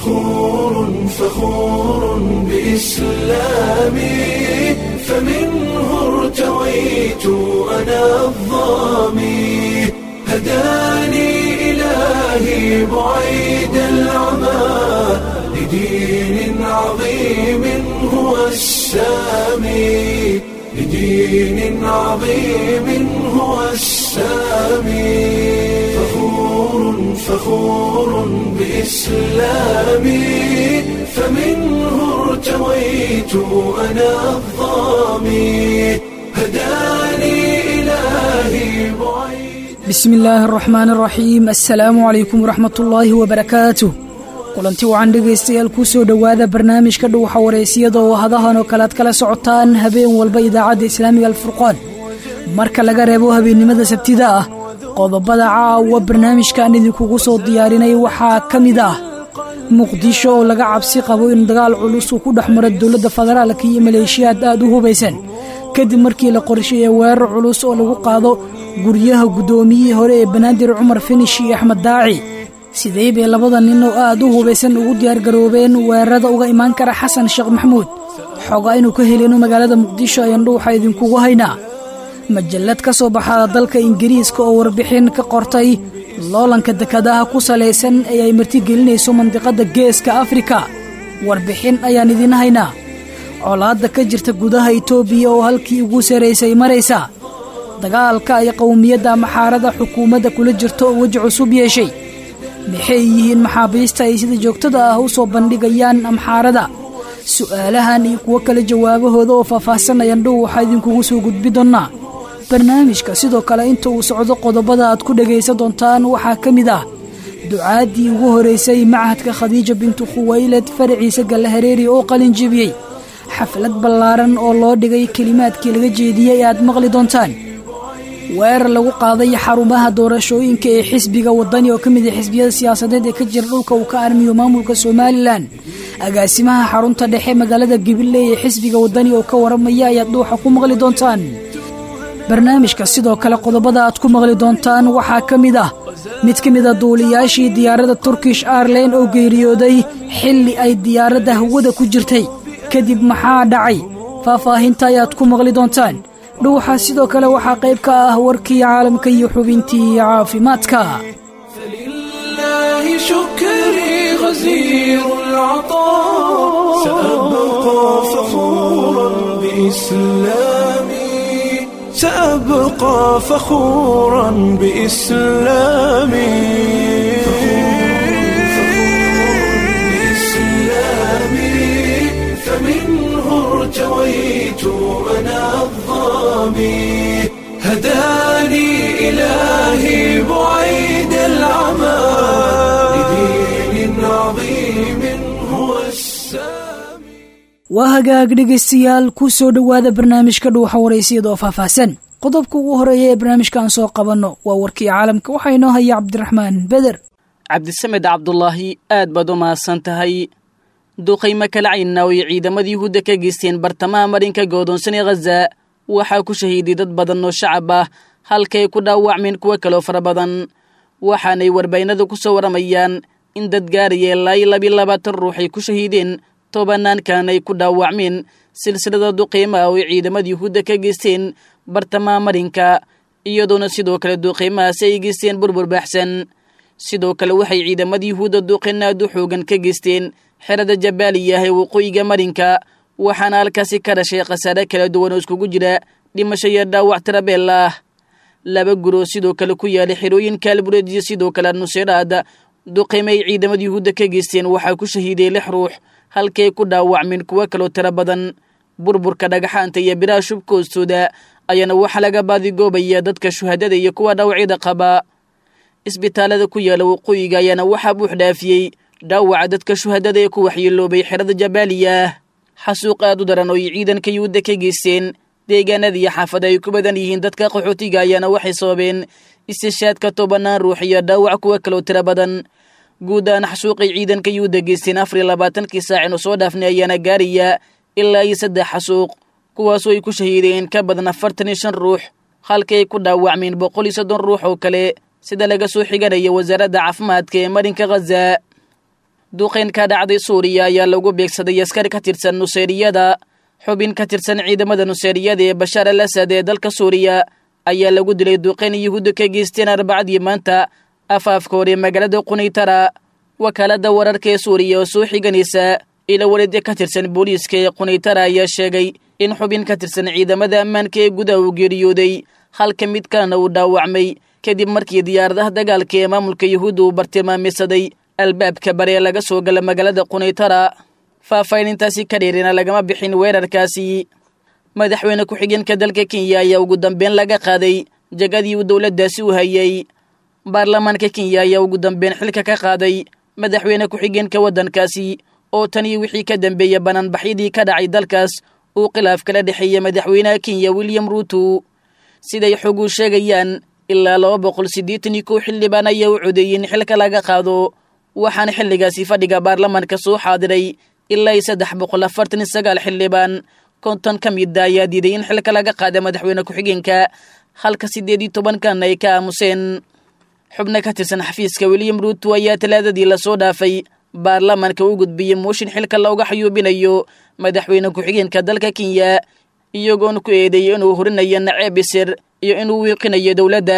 فخور فخور بإسلامي فمنه ارتويت أنا الظامي هداني إلهي بعيد العمى لدين عظيم هو السامي لدين عظيم هو السامي فخور فخور بإسلامي فمنه ارتويت أنا الظامي هداني إلهي بعيد bismi illaahi araxmaan araxiim assalaamu calaykum waraxmatullaahi wabarakaatuh kulanti wacan dhegaystayaal kuu soo dhowaada barnaamijka dhuwaxa wareysiyada oo hadahan oo kale aad kala socotaan habeen walba idaacadda islaamiga alfurqaan marka laga reebo habeennimada sabtida ah qodobada caawa barnaamijkan idinkugu soo diyaarinay waxaa ka mid ah muqdisho oo laga cabsi qabo in dagaal culus uu ku dhex maro dowladda federaalka iyo maleeshiyaad aad u hubaysan kadib markii la qorsheeyey weerar culus oo lagu qaado guryaha guddoomiyihii hore ee banaadir cumar finish iyo axmed daaci sidee bay labada nin oo aad u hubaysan ugu diyaargaroobeen weerarada uga imaan kara xasan sheekh maxamuud xoga inuu ka helino magaalada muqdisho ayaan dhuuxa idinkugu haynaa majallad ka soo baxada dalka ingiriiska oo warbixin ka qortay loolanka dekadaha ku salaysan ee ay martigelinayso mandiqadda geeska afrika warbixin ayaan idiin haynaa colaadda ka jirta gudaha itoobiya oo halkii ugu saraysay maraysa dagaalka ay qowmiyadda maxaarada xukuumadda kula jirto oo weji cusub yeeshay maxay yihiin maxaabiista ay sida joogtada ah u soo bandhigayaan amxaarada su'aalahan iyo kuwo kale jawaabahooda oo faahfaahsanayaan dhow waxaa idinkugu soo gudbi doonnaa barnaamijka sidoo kale inta uu socdo qodobada aad ku dhegaysan doontaan waxaa ka mid ah ducaaddii ugu horaysay machadka khadiija bintu khuwaylad faraciisa gallahareeri oo qalin jebiyey xaflad ballaaran oo loo dhigay kelimaadkii laga jeediyey aad maqli doontaan weerar lagu qaaday xarumaha doorashooyinka ee xisbiga waddani oo ka mid ah xisbiyada siyaasadeed ee ka jira dhulka uu ka armiyo maamulka somalilan agaasimaha xarunta dhexe magaalada gabiley ee xisbiga waddani oo ka waramaya ayaad dhuuxa ku maqli doontaan barnaamijka sidoo kale qodobada aad ku maqli doontaan waxaa ka mid ah mid ka mid a duuliyaashii diyaaradda turkish airline oo geeriyooday xilli ay diyaaradda hawada ku jirtay kadib maxaa dhacay faahfaahinta ayaad ku maqli doontaan dhuuxa sidoo kale waxaa qayb ka ah warkii caalamka iyo xubintii caafimaadka فلله شكري غزير العطاء سأبقى فخورا بإسلامي سأبقى فخورا بإسلامي بإسلامي فمنه ارتويت أنا الظامي هداني إلهي بعيد العمى لدين عظيم هو السامي waa hagaag dhegaystayaal ku soo dhowaada barnaamijka dhuuxa waraysiyada oo faahfaahsan qodobka ugu horeeya ee barnaamijkan soo qabanno waa warkii caalamka waxaa inoo haya cabdiraxmaan beder cabdisamed cabdulaahi aad baad u mahadsan tahay duqaymo kala caynna oo ay ciidamadii yuhuudda ka geysteen bartamaha marinka goodoonsan ee khaza waxaa ku shahiiday dad badan oo shacab ah halkay ku dhaawacmeen kuwo kaloo fara badan waxaanay warbaynada ku soo waramayaan in dad gaaraya ilaa iyo labiyo labaatan ruux ay ku shahiideen tobanaankan ay ku dhaawacmeen silsilada duqeymaha oo ay ciidamada yuhuudda ka geysteen bartamaha marinka iyadoona sidoo kale duqeymahaasi ay geysteen burbur baaxsan sidoo kale waxay ciidamada yuhuudda duqeyn aad u xoogan ka geysteen xerada jabaaliya ah ee waqooyiga marinka waxaana halkaasi ka dhashay khasaare kala duwan oo iskugu jira dhimasho iyo dhaawac tirabeel ah laba guroo sidoo kale ku yaalay xerooyinka albureed iyo sidoo kale nuseyraad duqeymo ay ciidamada yuhuudda ka geysteen waxaa ku shahiiday lix ruux halkay ku dhaawacmeen kuwo kaloo tiro badan burburka dhagaxaanta iyo biraha shubka hoostooda ayaana waxaa laga baadigoobaya dadka shuhadada iyo kuwa dhaawacyada qaba isbitaalada ku yaala waqooyiga ayaana waxaa buux dhaafiyey dhaawaca dadka shuhadada ee ku waxyeeloobay xerada jabaaliya xasuuq aad u daran oo ay ciidanka yuhuudda ka geysteen deegaanada iyo xaafada ay ku badan yihiin dadka qaxootiga ayaana waxay sababeen istishaadka tobanaan ruux iyo dhaawac kuwa kaloo tiro badan guud ahaan xasuuqay ciidanka yuhuudda geysteen afar iyo labaatankii saacin oo soo dhaafnay ayaana gaaraya ilaa iyo saddex xasuuq kuwaasoo ay ku shahiideen ka badan afartan iyo shan ruux halkii ay ku dhaawacmeen boqol iyo soddon ruux oo kale sida laga soo xiganaya wasaaradda caafimaadka ee marinka khaza duqayn ka dhacday suuriya ayaa lagu beegsaday askari ka tirsan nuseyriyada xubin ka tirsan ciidamada nuseyriyada ee bashaar al asad ee dalka suuriya ayaa lagu dilay duqayn yuhuudda ka geysteen arbacadii maanta afaafka hore magaalada qunaytara wakaaladda wararka ee suuriya oo soo xiganaysa ila walidya ka tirsan booliiska ee qunaytara ayaa sheegay in xubin ka tirsan ciidamada ammaanka ee gudaha uu geeriyooday halka mid kalena uu dhaawacmay kadib markii diyaaradaha dagaalka ee maamulka yuhuudda uu bartilmaameysaday albaabka bare ee laga soo gala magaalada qunaytara faahfaahinintaasi ka dheerina lagama bixin weerarkaasi madaxweyne ku-xigeenka dalka kenya ayaa ugu dambeyn laga qaaday jagadii uu dowladdaasi u hayay baarlamaanka kenya ayaa ugu dambeyn xilka ka qaaday madaxweyne ku-xigeenka waddankaasi oo tanii wixii ka dambeeyey banaanbaxyadii ka dhacay dalkaas uu khilaaf kala dhexeeyey madaxweynaha kenya william ruuto siday xogu sheegayaan ilaa laba boqol siddeetan iyo kow xildhibaan ayaa u codeeyey in xilka laga qaado waxaana xilligaasi fadhiga baarlamaanka soo xaadiray ilaa iyo saddex boqol afartan iyo sagaal xildhibaan konton ka mida ayaa diiday in xilka laga qaada madaxweyne ku-xigeenka halka siddeed iyo tobankan ay ka aamuseen xubno ka tirsan xafiiska william ruuto ayaa talaadadii lasoo dhaafay baarlamaanka u gudbiyey mooshin xilka looga xayuubinayo madaxweyne ku-xigeenka dalka kenya iyagoona ku eedeeyey inuu horinayo naceeb isir iyo inuu wiiqinayo dowladda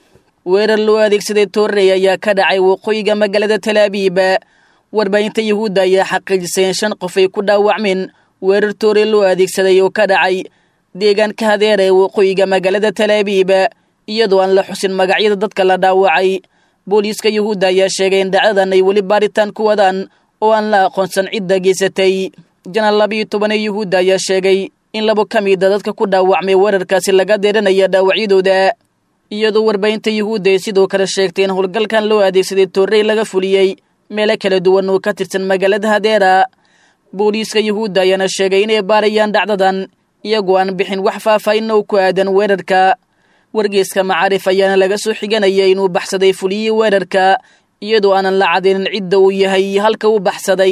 weerar loo adeegsaday toorrey ayaa ka dhacay waqooyiga magaalada talaabiiba warbaahinta yuhuudda ayaa xaqiijisay in shan qof ay ku dhaawacmeen weerar toorey loo adeegsaday oo ka dhacay deegaanka hadeer ee waqooyiga magaalada talaabiiba iyadoo aan la xusin magacyada dadka la dhaawacay booliiska yuhuudda ayaa sheegay in dhacdadan ay weli baaritaan ku wadaan oo aan la aqoonsan cidda geysatay janal labiiyo toban ee yuhuudda ayaa sheegay in labo ka mida dadka ku dhaawacmay weerarkaasi laga deeranaya dhaawacyadooda iyadoo warbaahinta yuhuudda ay sidoo kale sheegtay in howlgalkan loo adeegsaday toorrey laga fuliyey meelo kala duwan oo ka tirsan magaalada hadeera booliiska yuhuudda ayaana sheegay inay baarayaan dhacdadan iyagoo aan bixin wax faahfaahin oo ku aadan weerarka wargeeska macaarif ayaana laga soo xiganayay inuu baxsaday fuliyey weerarka iyadoo aanan la cadaynin cidda uu yahay halka uu baxsaday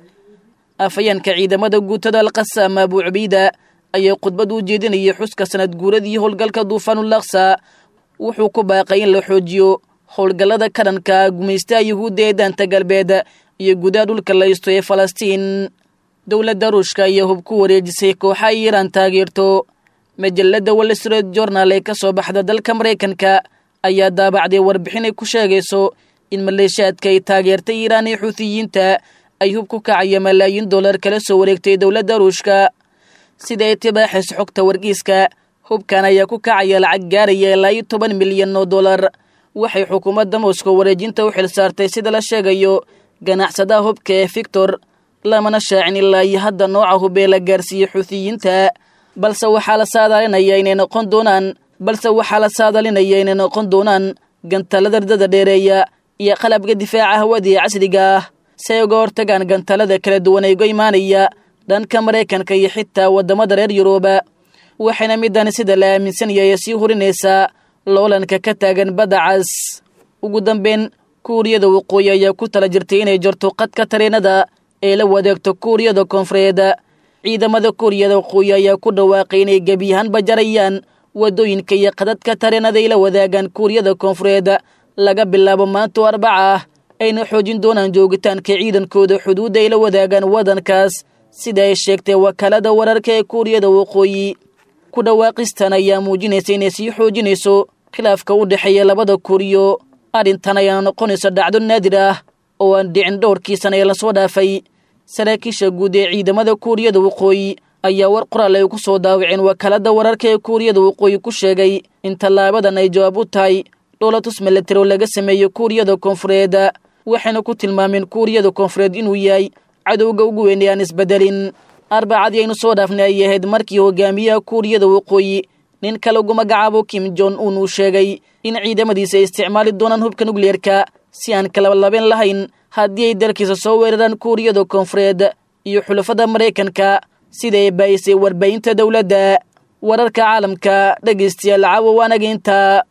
afhayeenka ciidamada guutada alqasaama abuu cubiida ayaa khudbad u jeedinayay xuska sanad guuradii howlgalka duufaanulaksa wuxuu ku baaqay in la xoojiyo howlgallada kadhanka gumaystaha yuhuudda ee daanta galbeed iyo gudaha dhulka laysto ee falastiin dowladda ruushka ayaa hub ku wareejisay kooxa iiraan taageerto majalladda wall street journal ee ka soo baxda dalka maraykanka ayaa daabacday warbixin ay ku sheegayso in maleeshaadka ay taageertay iiraan ee xuutiyiinta ay hub ku kacaya malaayiin dollar kala soo wareegtay dowladda ruushka sida ay tibaaxayso xogta wargiiska hubkan ayaa ku kacaya lacag gaaraya ilaa iyo toban milyan oo dollar waxay xukuumadda moscow wareejinta u xilsaartay sida la sheegayo ganacsadaha hubka ee victor lamana shaacin ilaa iyo hadda nooca hubee la gaarsiiyey xuutiyiinta balse waxaa la saadaalinaya inay noqon doonaan balse waxaa la saadalinaya inay noqon doonaan gantaalada ardada dheereeya iyo qalabka difaaca hawada ee casriga ah si ay uga hortagaan gantaalada kala duwan ee uga imaanaya dhanka maraykanka iyo xitaa waddamada reer yuruba waxayna midani sida la aaminsan yahay sii hurinaysaa loolanka ka taagan badda cas ugu dambeyn kuuriyada waqooyi ayaa ku tala jirtay inay jarto qadka tareenada ee la wadaagto kuuriyada koonfureed ciidamada kuuriyada waqooyi ayaa ku dhawaaqay inay gebi ahaanba jarayaan waddooyinka iyo qadadka tareenada ay la wadaagaan kuuriyada koonfureed laga bilaabo maantoo arbaca ah ayna xoojin doonaan joogitaanka ciidankooda xuduudda ay la wadaagaan waddankaas sida ay sheegtay wakaalada wararka ee kuuriyada waqooyi ku dhawaaqistan ayaa muujinaysa inay sii xoojinayso khilaafka u dhexeeya labada kuuriyo arrintan ayaana noqonaysa dhacdo naadir ah oo aan dhicin dhowrkii sana ee lasoo dhaafay saraakiisha guud ee ciidamada kuuriyada waqooyi ayaa war qoraal ay ku soo daawaceen wakaalada wararka ee kuuriyada waqooyi ku sheegay in tallaabadan ay jawaab u tahay dhowlatus milatari oo laga sameeyo kuuriyada koonfureed waxayna ku tilmaameen kuuriyada koonfureed inuu yahay cadowga ugu weyn ee aan isbedelin arbacadii aynu soo dhaafnay ay ahayd markii hogaamiyaha kuuriyada waqooyi nin ka lagu magacaabo kim jon un uu sheegay in ciidamadiisa ay isticmaali doonaan hubka nukliyeerka si aan kalabalabeen lahayn haddii ay dalkiisa soo weeraraan kuuriyada koonfureed iyo xulafada maraykanka sida ay baayisay warbaahinta dowladda wararka caalamka dhegaystayaal caawa waanageynta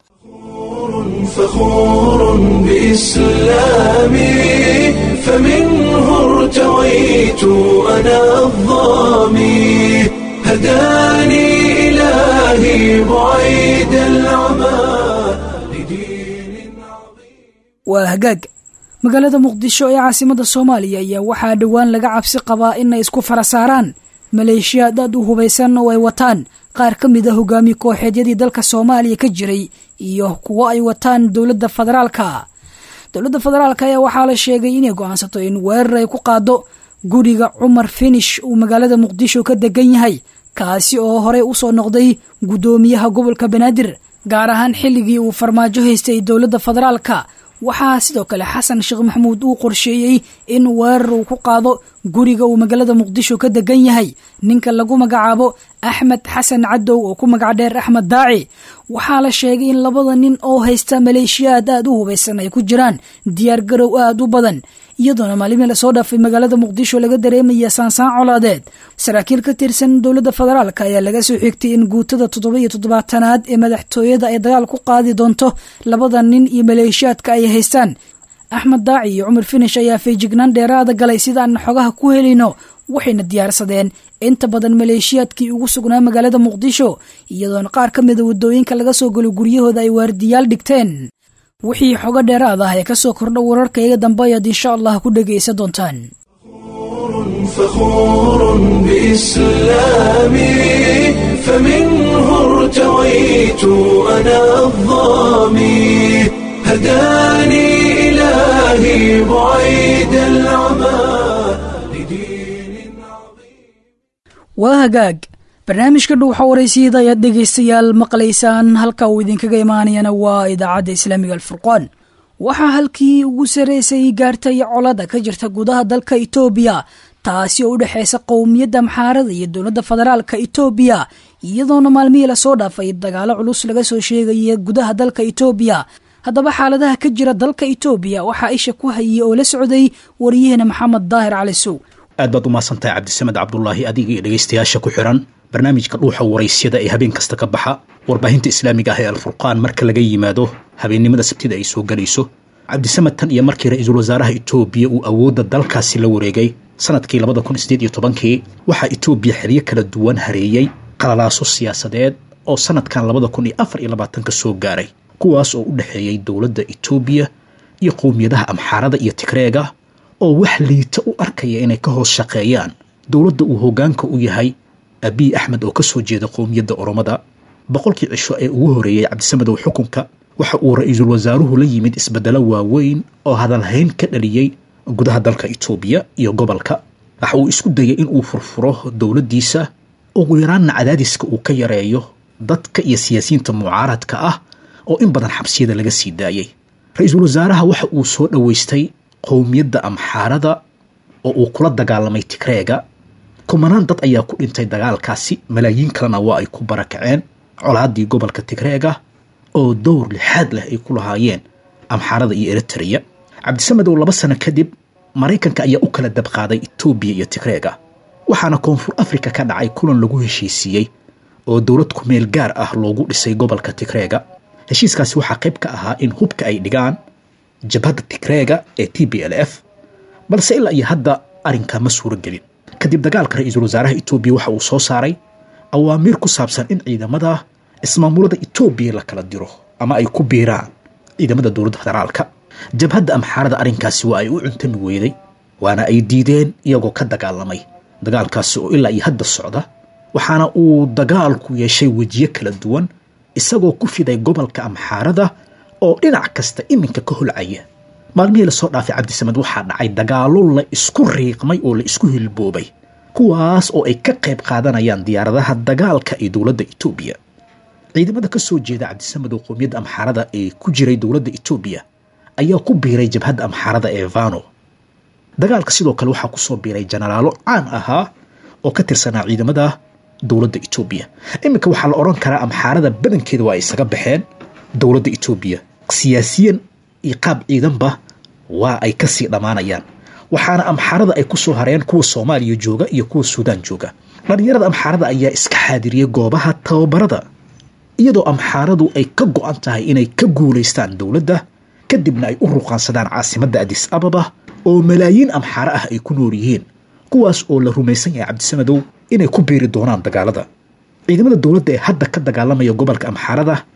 فخور بإسلامي فمنه ارتويت أنا الظامي هداني إلهي بعيد العمى لدين عظيم waa hagaag magaalada muqdisho ee caasimada soomaaliya ayaa waxaa dhowaan laga cabsi qabaa inay isku fara saaraan maleeshiyaad aad u hubaysan oo ay wataan qaar ka mid a hogaamiye kooxeedyadii dalka soomaaliya ka jiray iyo kuwo ay wataan dowladda federaalka dowladda federaalka ayaa waxaa la sheegay inay go-aansato in weerar ay ku qaado guriga cumar finish uu magaalada muqdisho ka degan yahay kaasi oo horey usoo noqday guddoomiyaha gobolka banaadir gaar ahaan xilligii uu farmaajo haystay dowladda federaalka waxaa sidoo kale xasan sheekh maxamuud uu qorsheeyey in weerar uu ku qaado guriga uu magaalada muqdisho ka degan yahay ninka lagu magacaabo axmed xasan cadow oo ku magac dheer axmed daaci waxaa la sheegay in labada nin oo haysta maleeshiyaad aad u hubaysan ay ku jiraan diyaar garow aad u badan iyadoona maalimii lasoo dhaafay magaalada muqdisho laga dareemaya saansaan colaadeed saraakiil ka tirsan dowladda federaalk ayaa laga soo xigtay in guutada toddoba iyo toddobaatanaad ee madaxtooyada ay dagaal ku qaadi doonto labada nin iyo maleeshiyaadka ay haystaan axmed daaci iyo cumar finish ayaa feejignaan dheeraada galay sidaan xogaha ku helayno waxayna diyaarsadeen inta badan maleeshiyaadkii ugu sugnaa magaalada muqdisho iyadoona qaar ka mida waddooyinka laga soo galo guryahooda ay waardiyaal dhigteen wixii xogo dheeraad ah ee kasoo kordha wararkayga dambe ayaad insha allah ku dhegaysa doontaan فخور بإسلامي فمنه ارتويت أنا الظامي هداني إلهي بعيد العمى لدين عظيم waa hagaag barnaamijka dhuuxa waraysiyada ayaad dhegaystayaal maqlaysaan halka uu idinkaga imaanayana waa idaacadda islaamiga alfurqaan waxaa halkii ugu sarreysay gaartay colada ka jirta gudaha dalka itoobiya taasi oo u dhexaysa qowmiyadda maxaarada iyo dowladda federaalka itoobiya iyadoona maalmihii lasoo dhaafay dagaalo culus laga soo sheegaya gudaha dalka itoobiya haddaba xaaladaha ka jira dalka itoobiya waxaa isha ku hayay oo la socday wariyaheena maxamed daahir cali sow aad baad u mahadsantahay cabdisamed cabdulaahi adiga iyo dhegaystayaasha ku xiran barnaamijka dhuuxa waraysyada ee habeen kasta ka baxa warbaahinta islaamiga ah ee alfurqaan marka laga yimaado habeennimada sabtida ay soo gelayso cabdisamed tan iyo markii ra-iisul wasaaraha itoobiya uu awoodda dalkaasi la wareegay sanadkii labada kun sideed iyo tobankii waxaa itoobiya xeryo kala duwan hareeyey qalalaaso siyaasadeed oo sanadkan labada kun iyo afar iyo labaatanka soo gaaray kuwaas oo u dhexeeyey dowladda itoobiya iyo qowmiyadaha amxaarada iyo tigreega oo wax liita u arkaya inay ka hoos shaqeeyaan dowladda uu hoggaanka u yahay abiy axmed oo ka soo jeeda qowmiyadda oromada boqolkii cisho ee ugu horeeyey cabdisamedow xukunka waxa uu ra-iisul wasaaruhu la yimid isbeddelo waaweyn oo hadalhayn ka dhaliyey gudaha dalka itoobiya iyo gobolka waxa uu isku dayay in uu furfuro dowladdiisa ugu yaraanna cadaadiska uu ka yareeyo dadka iyo siyaasiyiinta mucaaradka ah oo in badan xabsiyada laga sii daayey ra-iisul wasaaraha waxa uu soo dhoweystay qowmiyadda amxaarada oo uu kula dagaalamay tigreega kumanaan dad ayaa ku dhintay dagaalkaasi malaayiin kalena waa ay ku barakaceen colaaddii gobolka tigreega oo dowr lixaad leh ay ku lahaayeen amxaarada iyo eritreya cabdisamedow laba sano kadib maraykanka ayaa u kala dabqaaday etoobiya iyo tigreega waxaana koonfur afrika ka dhacay kulan lagu heshiisiiyey oo dowlad kumeel gaar ah loogu dhisay gobolka tigreega heshiiskaasi waxaa qayb ka ahaa in hubka ay dhigaan jabhadda tigreega ee t b l f balse ilaa iyo hadda arrinkaa ma suuro gelin kadib dagaalka ra-iisul wasaaraha etoobiya waxa uu soo saaray awaamiir ku saabsan in ciidamada ismaamulada etoobiya la kala diro ama ay ku biiraan ciidamada dowladda federaalka jabhadda amxaarada arrinkaasi waa ay u cuntami weyday waana ay diideen iyagoo ka dagaalamay dagaalkaasi oo ilaa iyo hadda socda waxaana uu dagaalku yeeshay wejiyo kala duwan isagoo ku fiday gobolka amxaarada oo dhinac kasta iminka ka holcaya maalmihii lasoo dhaafay cabdisamed waxaa dhacay dagaallo la isku riiqmay oo la isku hilboobay kuwaas oo ay ka qayb qaadanayaan diyaaradaha dagaalka ee dowladda etoobiya ciidamada ka soo jeeda cabdisamedow qowmiyadda amxaarada ee ku jiray dowladda etoobiya ayaa ku biiray jabhadda amxaarada ee vano dagaalka sidoo kale waxaa kusoo biiray jenaraalo caan ahaa oo ka tirsanaa ciidamada dowladda etoobiya iminka waxaa la odhan karaa amxaarada badankeeda waa ay isaga baxeen dowladda etoobiya siyaasiyan iyo qaab ciidanba waa ay kasii dhammaanayaan waxaana amxaarada ay kusoo hareen kuwa soomaaliya jooga iyo kuwa suudaan jooga dhallinyarada amxaarada ayaa iska xaadiriyey goobaha tababarada iyadoo amxaaradu ay ka go-an tahay inay ka guulaystaan dowladda kadibna ay u ruqaansadaan caasimadda adis ababa oo malaayiin amxaaro ah ay ku nool yihiin kuwaas oo la rumaysan yahay cabdisamadow inay ku biiri doonaan dagaalada ciidamada dowladda ee hadda ka dagaalamaya gobolka amxaarada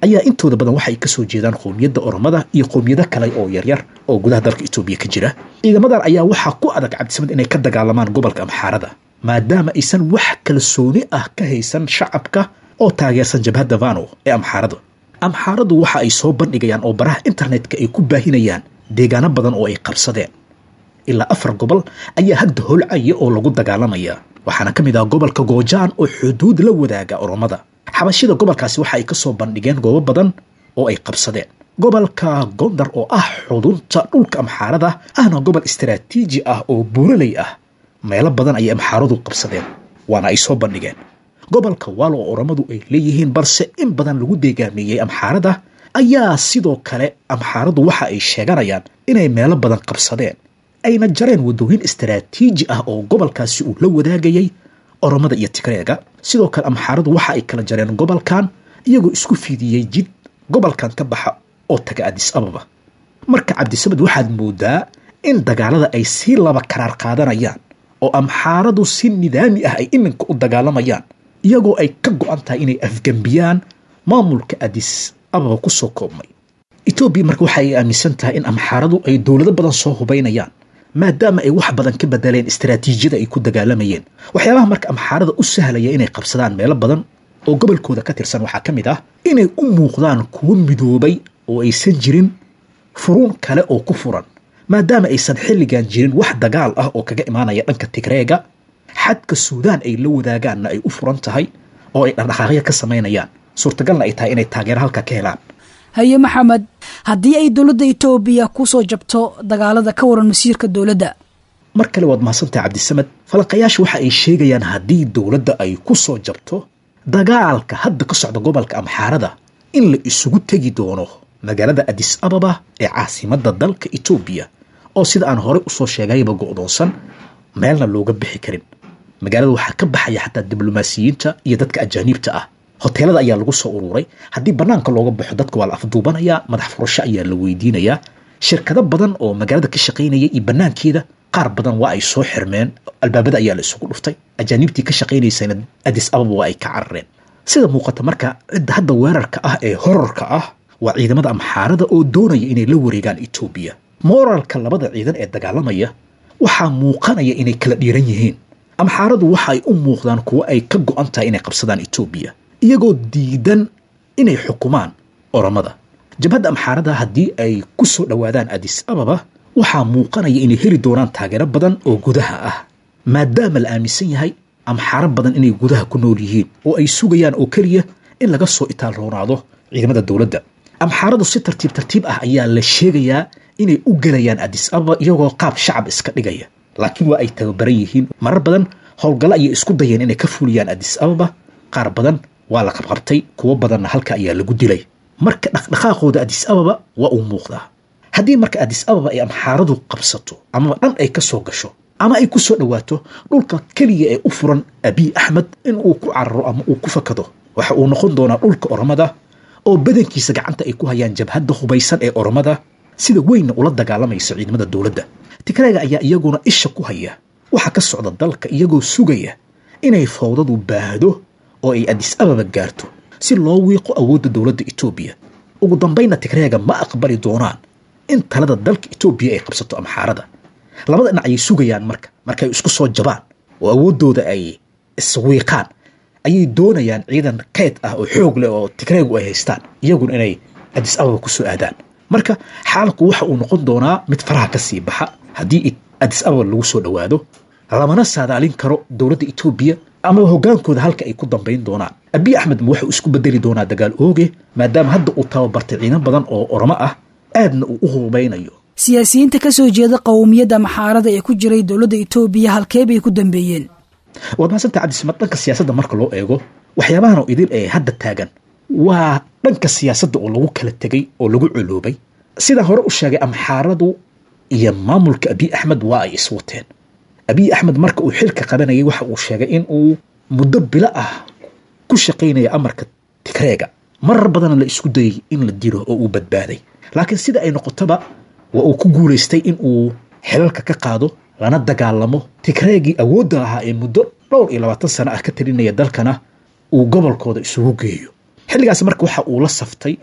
ayaa intooda badan waxay ka soo jeedaan qowmiyadda oromada iyo qowmiyado kale oo yaryar oo gudaha dalka etoobiya ka jira ciidamadan ayaa waxaa ku adag cabdisamed inay ka dagaalamaan gobolka amxaarada maadaama aysan wax kalsooni ah ka haysan shacabka oo taageersan jabhadda vano ee amxaarada amxaaradu waxa ay soo bandhigayaan oo baraha internetka ay ku baahinayaan deegaano badan oo ay qabsadeen ilaa afar gobol ayaa hadda holcaya oo lagu dagaalamaya waxaana ka mid ah gobolka goojaan oo xuduud la wadaaga oromada xabashida gobolkaasi waxa ay ka soo bandhigeen goobo badan oo ay qabsadeen gobolka gondar oo ah xudunta dhulka amxaarada ahna gobol istaraatiiji ah oo buuraley ah meelo badan ayay amxaaradu qabsadeen waana ay soo bandhigeen gobolka waalo oo oromadu ay leeyihiin balse in badan lagu deegaameeyey amxaarada ayaa sidoo kale amxaaradu waxa ay sheeganayaan inay meelo badan qabsadeen ayna jareen wadooyin istaraatiiji ah oo gobolkaasi uu la wadaagayay oromada iyo tigreega sidoo kale amxaaradu waxa ay kala jareen gobolkan iyagoo isku fiidiyey jid gobolkan ka baxa oo taga adis ababa marka cabdisamed waxaad moodaa in dagaalada ay sii laba karaar qaadanayaan oo amxaaradu si nidaami ah ay iminka u dagaalamayaan iyagoo ay ka go-an tahay inay afgembiyaan maamulka adis ababa kusoo koobmay etoobiya marka waxa ay aaminsan tahay in amxaaradu ay dowlado badan soo hubaynayaan maadaama ay wax badan ka bedeleen istaraatiijiyada ay ku dagaalamayeen waxyaabaha marka amxaarada u sahlaya inay qabsadaan meelo badan oo gobolkooda ka tirsan waxaa ka mid ah inay u muuqdaan kuwo midoobay oo aysan jirin furuun kale oo ku furan maadaama aysan xilligan jirin wax dagaal ah oo kaga imaanaya dhanka tigreega xadka suudaan ay la wadaagaanna ay u furan tahay oo ay dhaqdhaqaaqyo ka samaynayaan suurtagalna ay tahay inay taageero halka ka helaan haye maxamed haddii ay dowladda etoobiya ku soo jabto dagaalada ka waran masiirka dowladda mar kale waad mahadsantahay cabdisamed falanqayaasha waxa ay sheegayaan haddii dowladda ay ku soo jabto dagaalka hadda ka socda gobolka amxaarada in la isugu tegi doono magaalada adis ababa ee caasimadda dalka etoobiya oo sida aan horey usoo sheegayba go'doonsan meelna looga bixi karin magaalada waxaa ka baxaya xataa diblomaasiyiinta iyo dadka ajaaniibta ah hoteelada ayaa lagu soo ururay haddii banaanka looga baxo dadka waa la afduubanayaa madax furasho ayaa la weydiinayaa shirkado badan oo magaalada ka shaqaynaya iyo banaankeeda qaar badan waa ay soo xirmeen albaabada ayaa la isugu dhuftay ajaaniibtii ka shaqaynaysana adis ababa waa ay ka carareen sida muuqata marka cidda hadda weerarka ah ee horarka ah waa ciidamada amxaarada oo doonaya inay la wareegaan etoobiya mooralka labada ciidan ee dagaalamaya waxaa muuqanaya inay kala dhiiran yihiin amxaaradu waxa ay u muuqdaan kuwo ay ka go-an tahay inay qabsadaan etoobiya iyagoo diidan inay xukumaan oromada jabhadda amxaarada haddii ay ku soo dhowaadaan adis ababa waxaa muuqanaya inay heli doonaan taageero badan oo gudaha ah maadaama la aaminsan yahay amxaaro badan inay gudaha ku nool yihiin oo ay sugayaan oo keliya in laga soo itaal roonaado ciidamada dowladda amxaaradu si tartiib tartiib ah ayaa la sheegayaa inay u gelayaan adis ababa iyagoo qaab shacab iska dhigaya laakiin waa ay tababaran yihiin marar badan howlgallo ayay isku dayeen inay ka fuliyaan adis ababa qaar badan waa la qabqabtay kuwo badanna halka ayaa lagu dilay marka dhaqdhaqaaqooda adis ababa waa uu muuqdaa haddii marka adis ababa ay amxaaradu qabsato amaba dhan ay ka soo gasho ama ay ku soo dhowaato dhulka keliya ee u furan abiy axmed in uu ku cararo ama uu ku fakado waxa uu noqon doonaa dhulka oromada oo badankiisa gacanta ay ku hayaan jabhadda hubaysan ee oromada sida weynna ula dagaalamayso ciidamada dowladda tigreega ayaa iyaguna isha ku haya waxa ka socda dalka iyagoo sugaya inay fowdadu baahdo oo ay adis ababa gaarto si loo wiiqo awoodda dowladda etoobiya ugu dambaynna tigreega ma aqbali doonaan in talada dalka etoobiya ay qabsato amxaarada labada dhinac ayay sugayaan marka markay isku soo jabaan oo awooddooda ay iswiiqaan ayay doonayaan ciidan kayd ah oo xoog leh oo tigreegu ay haystaan iyaguna inay adis ababa ku soo aadaan marka xaalku waxa uu noqon doonaa mid faraha ka sii baxa haddii adis ababa lagu soo dhowaado lamana saadaalin karo dowladda etoobiya ama hogaankooda halka ay ku dambayn doonaan abiy axmed ma waxuu isku bedeli doonaa dagaal ooge maadaama hadda uu tababartay ciidan badan oo oromo ah aadna uu u hubaynayo siyaasiyiinta ka soo jeeda qowmiyadda maxaarada ee ku jiray dowladda etoobiya halkee bay ku dambeeyeen waad mahadsantaha cabdisamad dhanka siyaasadda marka loo eego waxyaabahan oo idil ee hadda taagan waa dhanka siyaasadda oo lagu kala tegay oo lagu coloobay sidaa hore u sheegay amxaaradu iyo maamulka abiy axmed waa ay iswateen abiy axmed marka uu xilka qabanayay waxa uu sheegay in uu muddo bilo ah ku shaqaynaya amarka tigreega marar badanna la isku dayay in la dilo oo uu badbaaday laakiin sida ay noqotoba waa uu ku guulaystay in uu xilalka ka qaado lana dagaalamo tigreegii awoodda ahaa ee muddo dhowr iyo labaatan sano ah ka talinaya dalkana uu gobolkooda isugu geeyo xilligaas marka waxa uu la saftay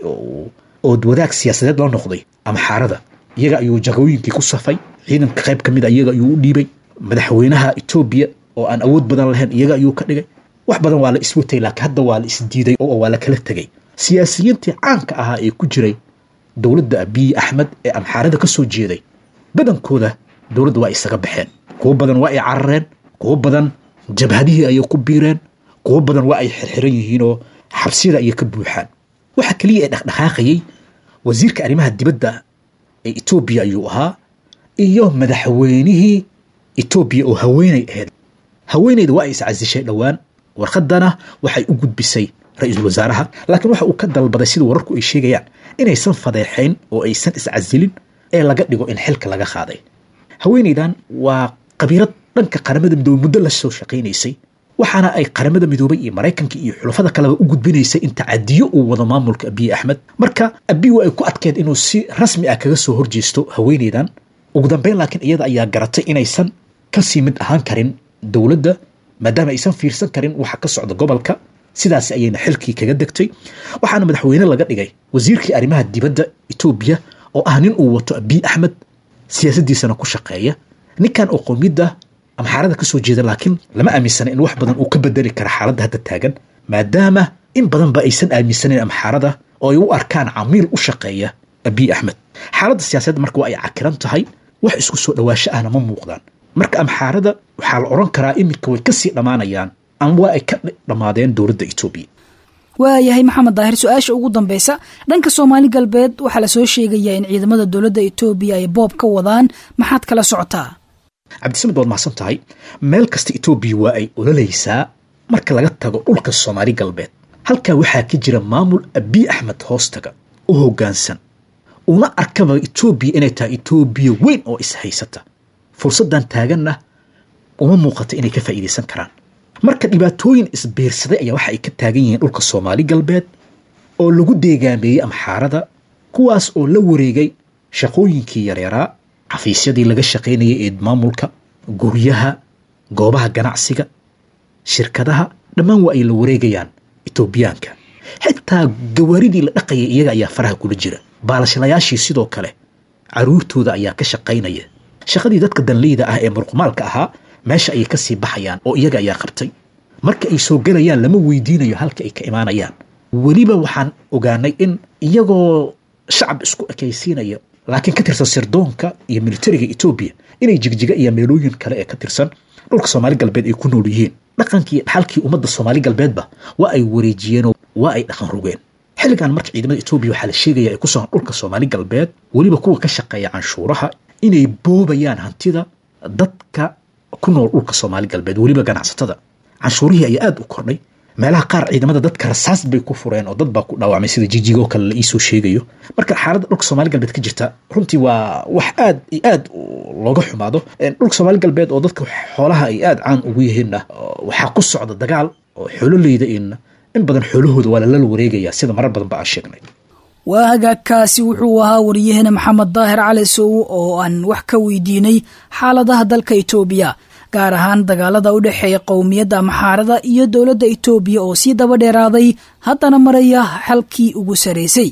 oo wadaag siyaasadeed la noqday amxaarada iyaga ayuu jagooyinkii ku safay ciidanka qayb ka mid a iyaga ayuu u dhiibay madaxweynaha etoobiya oo aan awood badan lahayn iyaga ayuu ka dhigay wax badan waa la iswatay laakiin hadda waa la isdiiday oo waa la kala tegay siyaasiyiintii caanka ahaa ee ku jiray dowladda abiy axmed ee amxaarada ka soo jeeday badankooda dowladda waa isaga baxeen kuwo badan waa ay carareen kuwo badan jabhadihii ayay ku biireen kuwo badan waa ay xirxiran yihiinoo xabsiyada ayay ka buuxaan waxa keliya ee dhaqdhaqaaqayay wasiirka arrimaha dibadda ee etoobiya ayuu ahaa iyo madaxweynihii etoobiya oo haweenay ahayd haweenayda waa ay iscasishay dhowaan warqadana waxay u gudbisay ra-iisul wasaaraha laakiin waxa uu ka dalbaday sida wararku ay sheegayaan inaysan fadeexayn oo aysan iscasilin ee laga dhigo in xilka laga qaaday haweenaydan waa qabiirad dhanka qaramada midoobey muddo la soo shaqaynaysay waxaana ay qaramada midoobay iyo maraykanka iyo xulafada kaleba u gudbinaysay in tacadiyo uu wado maamulka abiy axmed marka abiy waa ay ku adkeed inuu si rasmi ah kaga soo horjeesto haweenaydan ugu dambeyn laakiin iyada ayaa garatay inaysan kasii mid ahaan karin dowladda maadaama aysan fiirsan karin waxa ka socda gobolka sidaas ayayna xilkii kaga degtay waxaana madaxweyne laga dhigay wasiirkii arrimaha dibadda etoobiya oo ah nin uu wato abiy axmed siyaasaddiisana ku shaqeeya ninkan oo qowmiyadda amxaarada ka soo jeeda laakiin lama aaminsana in wax badan uu ka bedeli kara xaaladda hadda taagan maadaama in badanba aysan aaminsanayn amxaarada oo ay u arkaan camiil u shaqeeya abiy axmed xaaladda siyaasadda marka waa ay cakiran tahay wax isku soo dhawaasho ahna ma muuqdaan marka amxaarada waxaa la odhan karaa iminka way kasii dhammaanayaan ama waa ay ka dhammaadeen dowladda etoobiya waayahay maxamed daahir su-aasha ugu dambeysa dhanka soomaali galbeed waxaa lasoo sheegayaa in ciidamada dowladda etoobiya ay boob ka wadaan maxaad kala socotaa cabdisamed waad mahadsan tahay meel kasta etoobiya waa ay ololaysaa marka laga tago dhulka soomaali galbeed halkaa waxaa ka jira maamul abiy axmed hoostaga u hoggaansan una arkaba etoobiya inay tahay etoobiya weyn oo ishaysata fursaddan taaganna uma muuqata inay ka faa'iidaysan karaan marka dhibaatooyin isbiirsaday ayaa waxa ay ka taagan yihiin dhulka soomaali galbeed oo lagu deegaameeyey amxaarada kuwaas oo la wareegay shaqooyinkii yareeraa xafiisyadii laga shaqaynayay ee maamulka guryaha goobaha ganacsiga shirkadaha dhammaan waa ay la wareegayaan etoobiyaanka xitaa gawaaridii la dhaqayay iyaga ayaa faraha kula jira baalashlayaashii sidoo kale caruurtooda ayaa ka shaqaynaya shaqadii dadka danleyda ah ee murqumaalka ahaa meesha ayay kasii baxayaan oo iyaga ayaa qabtay marka ay soo gelayaan lama weydiinayo halka ay ka imaanayaan weliba waxaan ogaanay in iyagoo shacab isku ekaysiinaya laakiin ka tirsan sirdoonka iyo militariga etoobiya inay jigjiga iyo meelooyin kale ee ka tirsan dhulka soomaali galbeed ay ku nool yihiin dhaqankii dhaxalkii ummadda soomaali galbeedba waa ay wareejiyeenoo waa ay dhaqan rogeen xilligan marka ciidamada etoobiya waxaa la sheegaya ay ku sugan dhulka soomaali galbeed weliba kuwa ka shaqeeya canshuuraha inay boobayaan hantida dadka ku nool dhulka soomaali galbeed weliba ganacsatada canshuurihii ayaa aada u kordhay meelaha qaar ciidamada dadka rasaas bay ku fureen oo dad baa ku dhaawacmay sida jijigoo kale la iisoo sheegayo marka xaaladda dhulka soomaali galbeed ka jirta runtii waa wax aad iyo aad looga xumaado dhulka soomaali galbeed oo dadka xoolaha ay aada caan ugu yihiinna waxaa ku socda dagaal oo xoololeyda in in badan xoolahooda waa lala wareegaya sida marar badan ba aan sheegnay waa hagaagkaasi wuxuu ahaa wariyahena maxamed daahir cali sow oo aan wax ka weydiinay xaaladaha dalka etoobiya gaar ahaan dagaalada u dhexeeya qowmiyadda amxaarada iyo dowladda etoobiya oo sii daba dheeraaday haddana maraya xalkii ugu sarraysay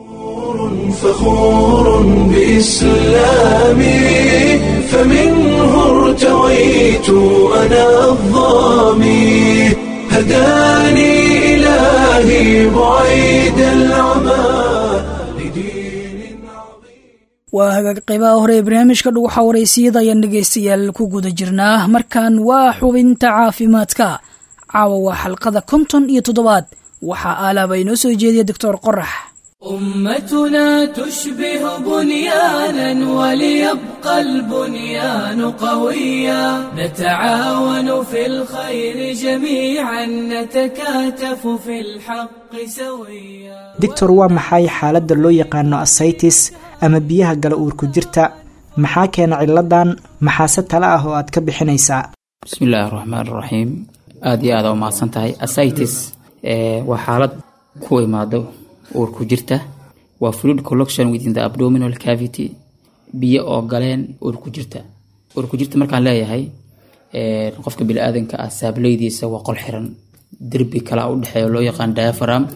فخور بإسلامي فمنه ارتويت أنا الظامي هداني إلهي بعيد العمى لدين عظيم waa hagaag qaybaha hore ee barnaamijka dhuguxa waraysiyada ayaan dhegaystayaal ku guda jirnaa markan waa xubinta caafimaadka caawa waa xalqada konton iyo toddobaad waxaa aalaaba inoo soo jeediya doctor qorax أمتنا تشبه بنيانا وليبقى البنيان قويا نتعاون في الخير جميعا نتكاتف في الحق سويا doctor waa maxay xaaladda loo yaqaano asaytis ama biyaha gala uurku jirta maxaa keena ciladan maxaase tale ah oo aad ka bixinaysaa bismi illaahi raxmaan raxiim aada iyo aada u mahadsan tahay asitis waa xaalad ku imaado uurku jirta waa fluid collection within the abdominal cavity biyo oo galeen uurku jirta uurku jirta markaan leeyahay qofka bini-aadanka ah saableydiisa waa qol xiran derbi kalaa u dhexeeya loo yaqaan diapharam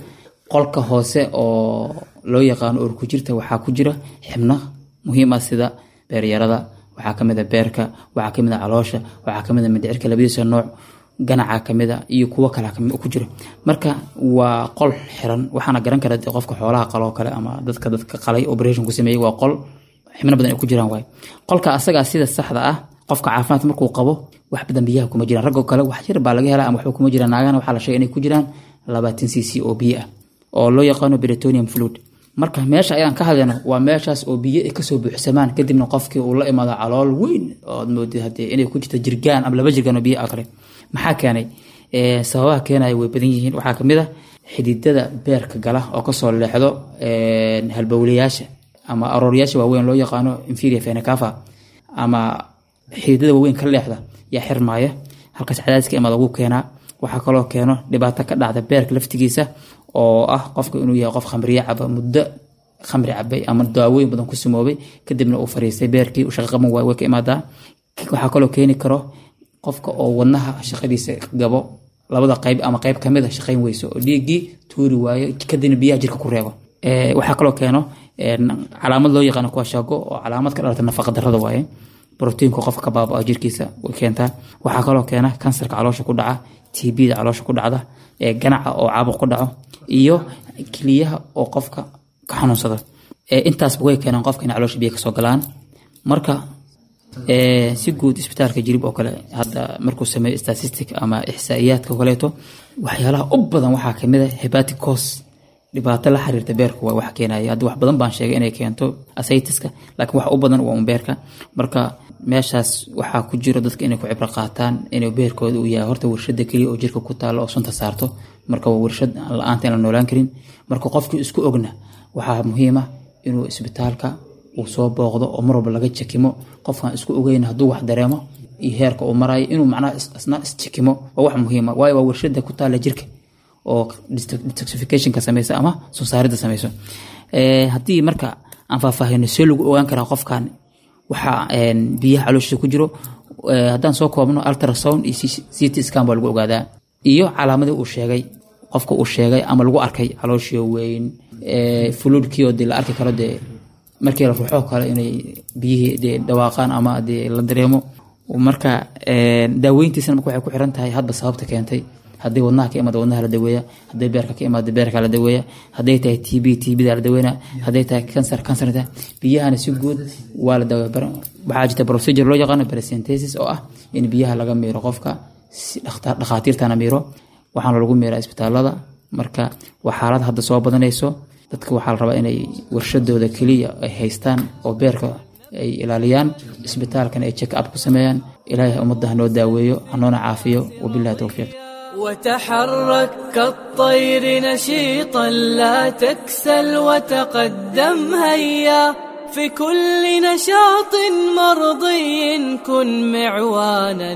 qolka hoose oo loo yaqaano uur ku jirta waxaa ku jira xibno muhiim ah sida beeryarada waxaa kamid a beerka waxaa kamid a caloosha waxaa kamid a mindhicirka labadiisa nooc ganaca kamid a iyo kuwo kale ku jira marka waa qol xiran waxaana garan kara dee qofka xoolaha qaloo kale ama dadka dadka qalay operation ku sameeyey waa qol xibno badan ay ku jiraan waay qolka asagaa sida saxda ah qofka caafimaadka markuu qabo wax badan biyaha kuma jiraan raggoo kale wax yar baa laga helaa ama waxba kuma jiraan naagana waxaa la sheegay inay ku jiraan labaatan c c oo biyo ah oo loo yaqaano britonium fluid marka meesha ayaan ka hadlayno waa meeshaas oo biyo ay kasoo buuxsamaan kadibna qofkii uu la imaado calool weyn ood moodid hadee inay ku jirto jirgaan ama laba jirgaan oo biyo ah kale maxaa keenay sababaha keenaya way badan yihiin waxaa kamid a xididada beerka gala oo kasoo leexdo halbowlayaasha ama arooryaasha waaweyn loo yaqaano inferior fenacava ama xididada waaweyn ka leexda yaa xirmaaya halkaas cadaadiska imaad ugu keenaa waxaa kaloo keeno dhibaato ka dhacda beerka laftigiisa oo ah qofka inuu yahay qof khamriye caba muddo khamri cabay ama daawooyin badan ku simoobay kadibna uu fariistay beerkii shaqa qaban waay way ka imaadaa waxaa kaloo keeni karo qofka oo wadnaha shaqadiisa gabo labada qayb ama qayb kamid a shaqayn weyso oo dhiiggii tuuri waayo kadibna biyaha jirka ku reebo waxaa kaloo keeno calaamad loo yaqaano kuwa shago oo calaamad ka dhalata nafaqa darada waaye brotiinka qofka ka baabao jirkiisa way keentaa waxaa kaloo keena kansarka caloosha ku dhaca tbda caloosha ku dhacda ganaca oo caabuq ku dhaco iyo keliyaha oo qofka ka xanuunsada intaasba way keenaan qofka inay caloosha biyo kasoo galaan marka si guud isbitaalka jirib oo kale hadda markuu sameeyo statistic ama ixsaa'iyaadka kaleeto waxyaalaha u badan waxaa kamid a hebatic cos dhibaato la xiriirta beerka waa wax keenaya hadda wax badan baan sheegay inay keento asaytiska laakiin wax u badan waa un beerka marka meeshaas waxaa ku jiro dadka inay ku cibro qaataan inuu beerkooda uu yahay horta warshada keliya oo jirka ku taalo oo sunta saarto marka waa warshad la-aanta in la noolaan karin marka qofkii isku ogna waxaa muhiima inuu isbitaalka uu soo booqdo oo mar walba laga jakimo qofkan isku ogeyn hadduu wax dareemo iyo heerka uu marayo inuu macnaha isna isjakimo waa wax muhiima waayo waa warshada ku taala jirka oo detoxificationka sameysa ama soo saaridda sameyso haddii marka aan faahfaahino see lagu ogaan karaa qofkan waxaa biyaha calooshiisa ku jiro haddaan soo koobno ultrasound iyo ct scan baa lagu ogaadaa iyo calaamadii uu sheegay qofka uu sheegay ama lagu arkay calooshio weyn fuluudkii oo dee la arki karo dee markii la ruuxoo kale inay biyihii dee dhawaaqaan ama dee la dareemo marka daaweyntiisana marka waxay ku xiran tahay hadba sababta keentay hadday wadnaha ka imaado wadnaha la daweeya hadday beerka ka imaado beerka la daweeya hadday tahay t b t bda la daweena hadday tahay kansar kansarta biyahana si guud waa la daweeya waxaa jirta procedure loo yaqaano paracentesis oo ah in biyaha laga miiro qofka si dhakhaatiirtana miiro waxaana lagu miiraa isbitaalada marka waa xaalad hadda soo badanayso dadka waxaa la rabaa inay warshadooda keliya ay haystaan oo beerka ay ilaaliyaan isbitaalkana ay check up ku sameeyaan ilaahay ummadda hanoo daaweeyo hanoona caafiyo wabillahi towfiiq وتحرك كالطير نشيطا لا تكسل وتقدم هيا في كل نشاط مرضي كن معوانا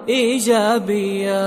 ايجابيا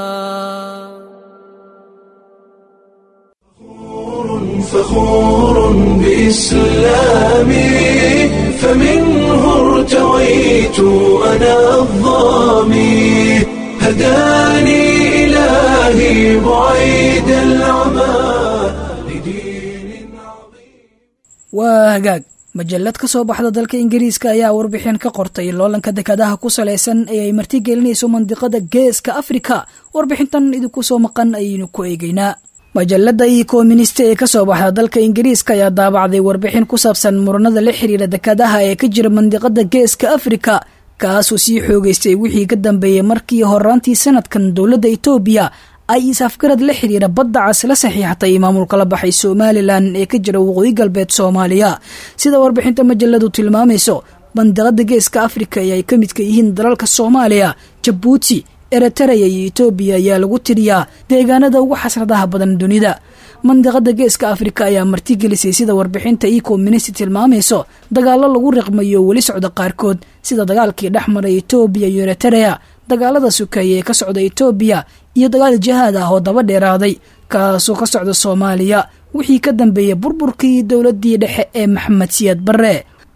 فخور بإسلامي فمنه ارتويت أنا الظامي هداني إلهي بعيد العمى لدين عظيم waa hagaag majallad ka soo baxda dalka ingiriiska ayaa warbixin ka qortay loolanka dekadaha ku salaysan ee ay martigelinayso mandiqada geeska afrika warbixintan idinku soo maqan ayaynu ku eegeynaa majalada iyo koominista ee kasoo baxda dalka ingiriiska ayaa daabacday warbixin ku saabsan muranada la xiriira dekadaha ee ka jira mandiqada geeska afrika kaasuu sii xoogeystay wixii ka dambeeyey markii horaantii sanadkan dowladda itoobiya ay is-afgarad la xiriira badda cas la saxiixatay maamulka la baxay somalilan ee ka jira waqooyi galbeed soomaaliya sida warbixinta majaladu tilmaamayso mandiqada geeska afrika ee ay ka midka yihiin dalalka soomaaliya jabuuti eritareya iyo etoobiya ayaa lagu tiriyaa deegaanada ugu xasradaha badan dunida mandiqada geeska afrika ayaa martigelisay sida warbixinta io communist tilmaamayso dagaalo lagu riqmayo weli socda qaarkood sida dagaalkii dhex maray etoobiya iyo eritareya dagaalada sukeeye ee ka socda etoobiya iyo dagaal jihaad ah oo daba dheeraaday kaasoo ka socda soomaaliya wixii ka dambeeyey burburkii dowladii dhexe ee maxamed siyaad barre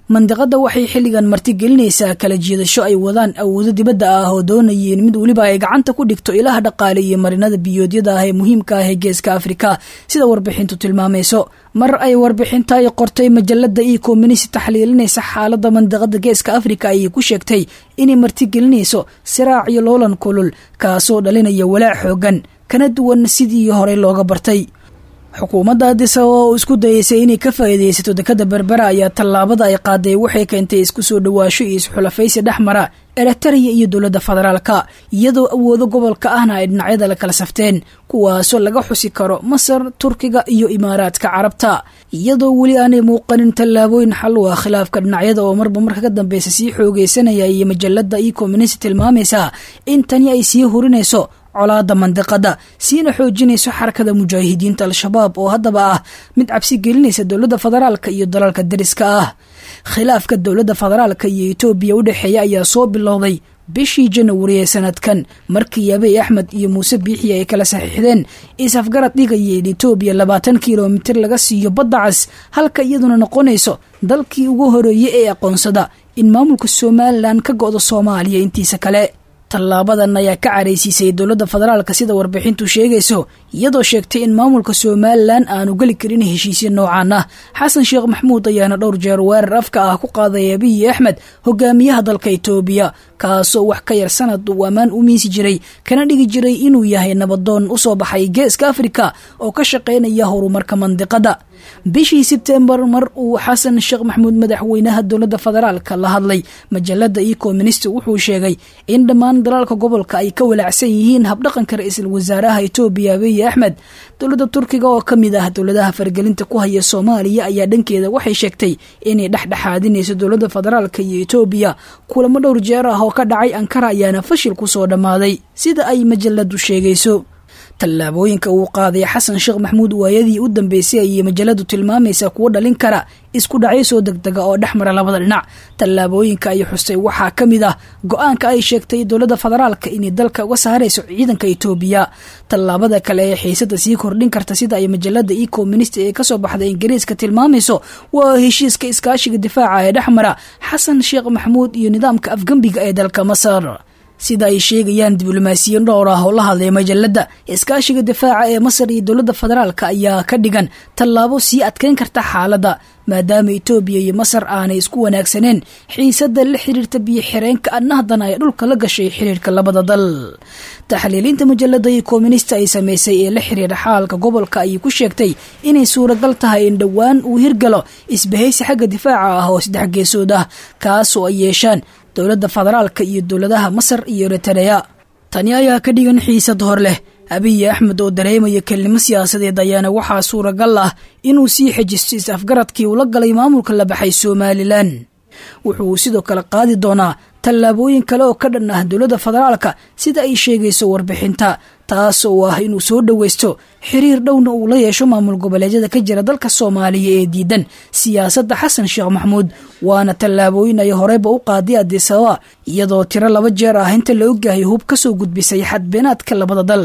mandiqadda waxay xilligan martigelinaysaa kala jiidasho ay wadaan awoodo dibadda ah oo doonayeen mid weliba ay gacanta ku dhigto ilaha dhaqaale iyo marinada biyoodyada ah ee muhiimka ah ee geeska afrika sida warbixintu tilmaamayso mar ay warbixinta ay qortay majalada io communisi taxliilinaysa xaalada mandiqada geeska afrika ayay ku sheegtay inay martigelinayso siraac iyo loolan kulul kaasoo dhalinaya walaac xoogan kana duwan sidii horey looga bartay xukuumadda addis ababa oo isku dayeysay inay ka faa'iidaysato dekada berbera ayaa tallaabada ay qaaday waxay keentay isku soo dhawaasho iyo isxulafaysi dhex mara eritariya iyo dowladda federaalka iyadoo awoodo gobolka ahna ay dhinacyada la kala safteen kuwaasoo laga xusi karo masar turkiga iyo imaaraadka carabta iyadoo weli aanay muuqanin tallaabooyin xal u ah khilaafka dhinacyada oo marba marka ka dambeysa sii xoogeysanaya iyo majalada io communisi tilmaamaysa in tani ay sii hurinayso colaada mandiqada siina xoojinayso xarakada mujaahidiinta al-shabaab oo haddaba ah mid cabsi gelinaysa dowladda federaalka iyo dalalka dariska ah khilaafka dowladda federaalka iyo etoobiya u dhexeeya ayaa soo bilowday bishii janawari ee sanadkan markii abiy axmed iyo muuse biixi ay kala saxiixdeen is-afgarad dhigaya in etoobiya labaatan kilomitir laga siiyo badda cas halka iyaduna noqonayso dalkii ugu horeeyey ee aqoonsada in maamulka somalilan ka go-do soomaaliya intiisa kale tallaabadan ayaa ka caraysiisay dowladda federaalka sida warbixintu sheegayso iyadoo sheegtay in maamulka somalilan aanu geli karin heshiisya noocaan ah xasan sheekh maxmuud ayaana dhowr jeer weerar afka ah ku qaaday abiyi axmed hogaamiyaha dalka etoobiya kaasoo wax ka yar sanad uu ammaan u miisi jiray kana dhigi jiray inuu yahay nabadoon usoo baxay geeska afrika oo ka shaqaynaya horumarka mandiqada bishii sebtembar mar uu xasan sheekh maxmuud madaxweynaha dowladda federaalka la hadlay majalada io communist wuxuu sheegay in dhammaan dalalka gobolka ay ka walaacsan yihiin habdhaqanka ra-iisul wasaaraha etoobiya abiy axmed dowladda turkiga oo kamid ah dowladaha fargelinta ku haya soomaaliya ayaa dhankeeda waxay sheegtay inay dhexdhexaadinayso dowladda federaalka iyo etoobiya kulamo dhowr jeer ah oo ka dhacay ankara ayaana fashil kusoo dhammaaday sida ay majaladu sheegayso tallaabooyinka uu qaaday xasan sheekh maxmuud waayadii u dambeysay ayay majaladu tilmaamaysa kuwo dhalin kara isku dhacyo soo degdega oo dhex mara labada dhinac tallaabooyinka ay xustay waxaa ka mid ah go-aanka ay sheegtay dowladda federaalka inay dalka uga saarayso ciidanka etoobiya tallaabada kale ee xiisada sii kordhin karta sida ay majalada io communist ee kasoo baxday ingiriiska tilmaamayso waa heshiiska iskaashiga difaaca ee dhex mara xasan sheekh maxmuud iyo nidaamka afgembiga ee dalka masar sida ay sheegayaan diblomaasiyiin dhowr ah oo la hadlay majalada iskaashiga difaaca ee masar iyo dowladda federaalka ayaa ka dhigan tallaabo sii adkeyn karta xaaladda maadaama etoobiya iyo masar aanay isku wanaagsaneen xiisada la xiriirta biyo xireenka annahdan ay dhulka la gashay xiriirka labada dal taxliiliinta majalada iyo koominista ay samaysay ee la xiriira xaalka gobolka ayay ku sheegtay inay suuragal tahay in dhowaan uu hirgalo isbahaysi xagga difaaca ah oo saddex geesood ah kaasoo ay yeeshaan dowladda federaalka iyo dowladaha masar iyo eritreya tani ayaa ka dhigan xiisad hor leh abiy axmed oo dareemaya kelnimo siyaasadeed ayaana waxaa suuragal ah inuu sii xejisto is-afgaradkii ula galay maamulka la baxay somalilan wuxuu sidoo kale qaadi doonaa tallaabooyin kale oo ka dhan ah dowladda federaalka sida ay sheegayso warbixinta taas oo ah inuu soo dhoweysto xiriir dhowna uu la yeesho maamul goboleedyada ka jira dalka soomaaliya ee diidan siyaasadda xasan sheekh maxmuud waana tallaabooyin ay horeyba u qaaday adisababa iyadoo tiro laba jeer ah inta la ogyahay hub ka soo gudbisay xadbeenaadka labada dal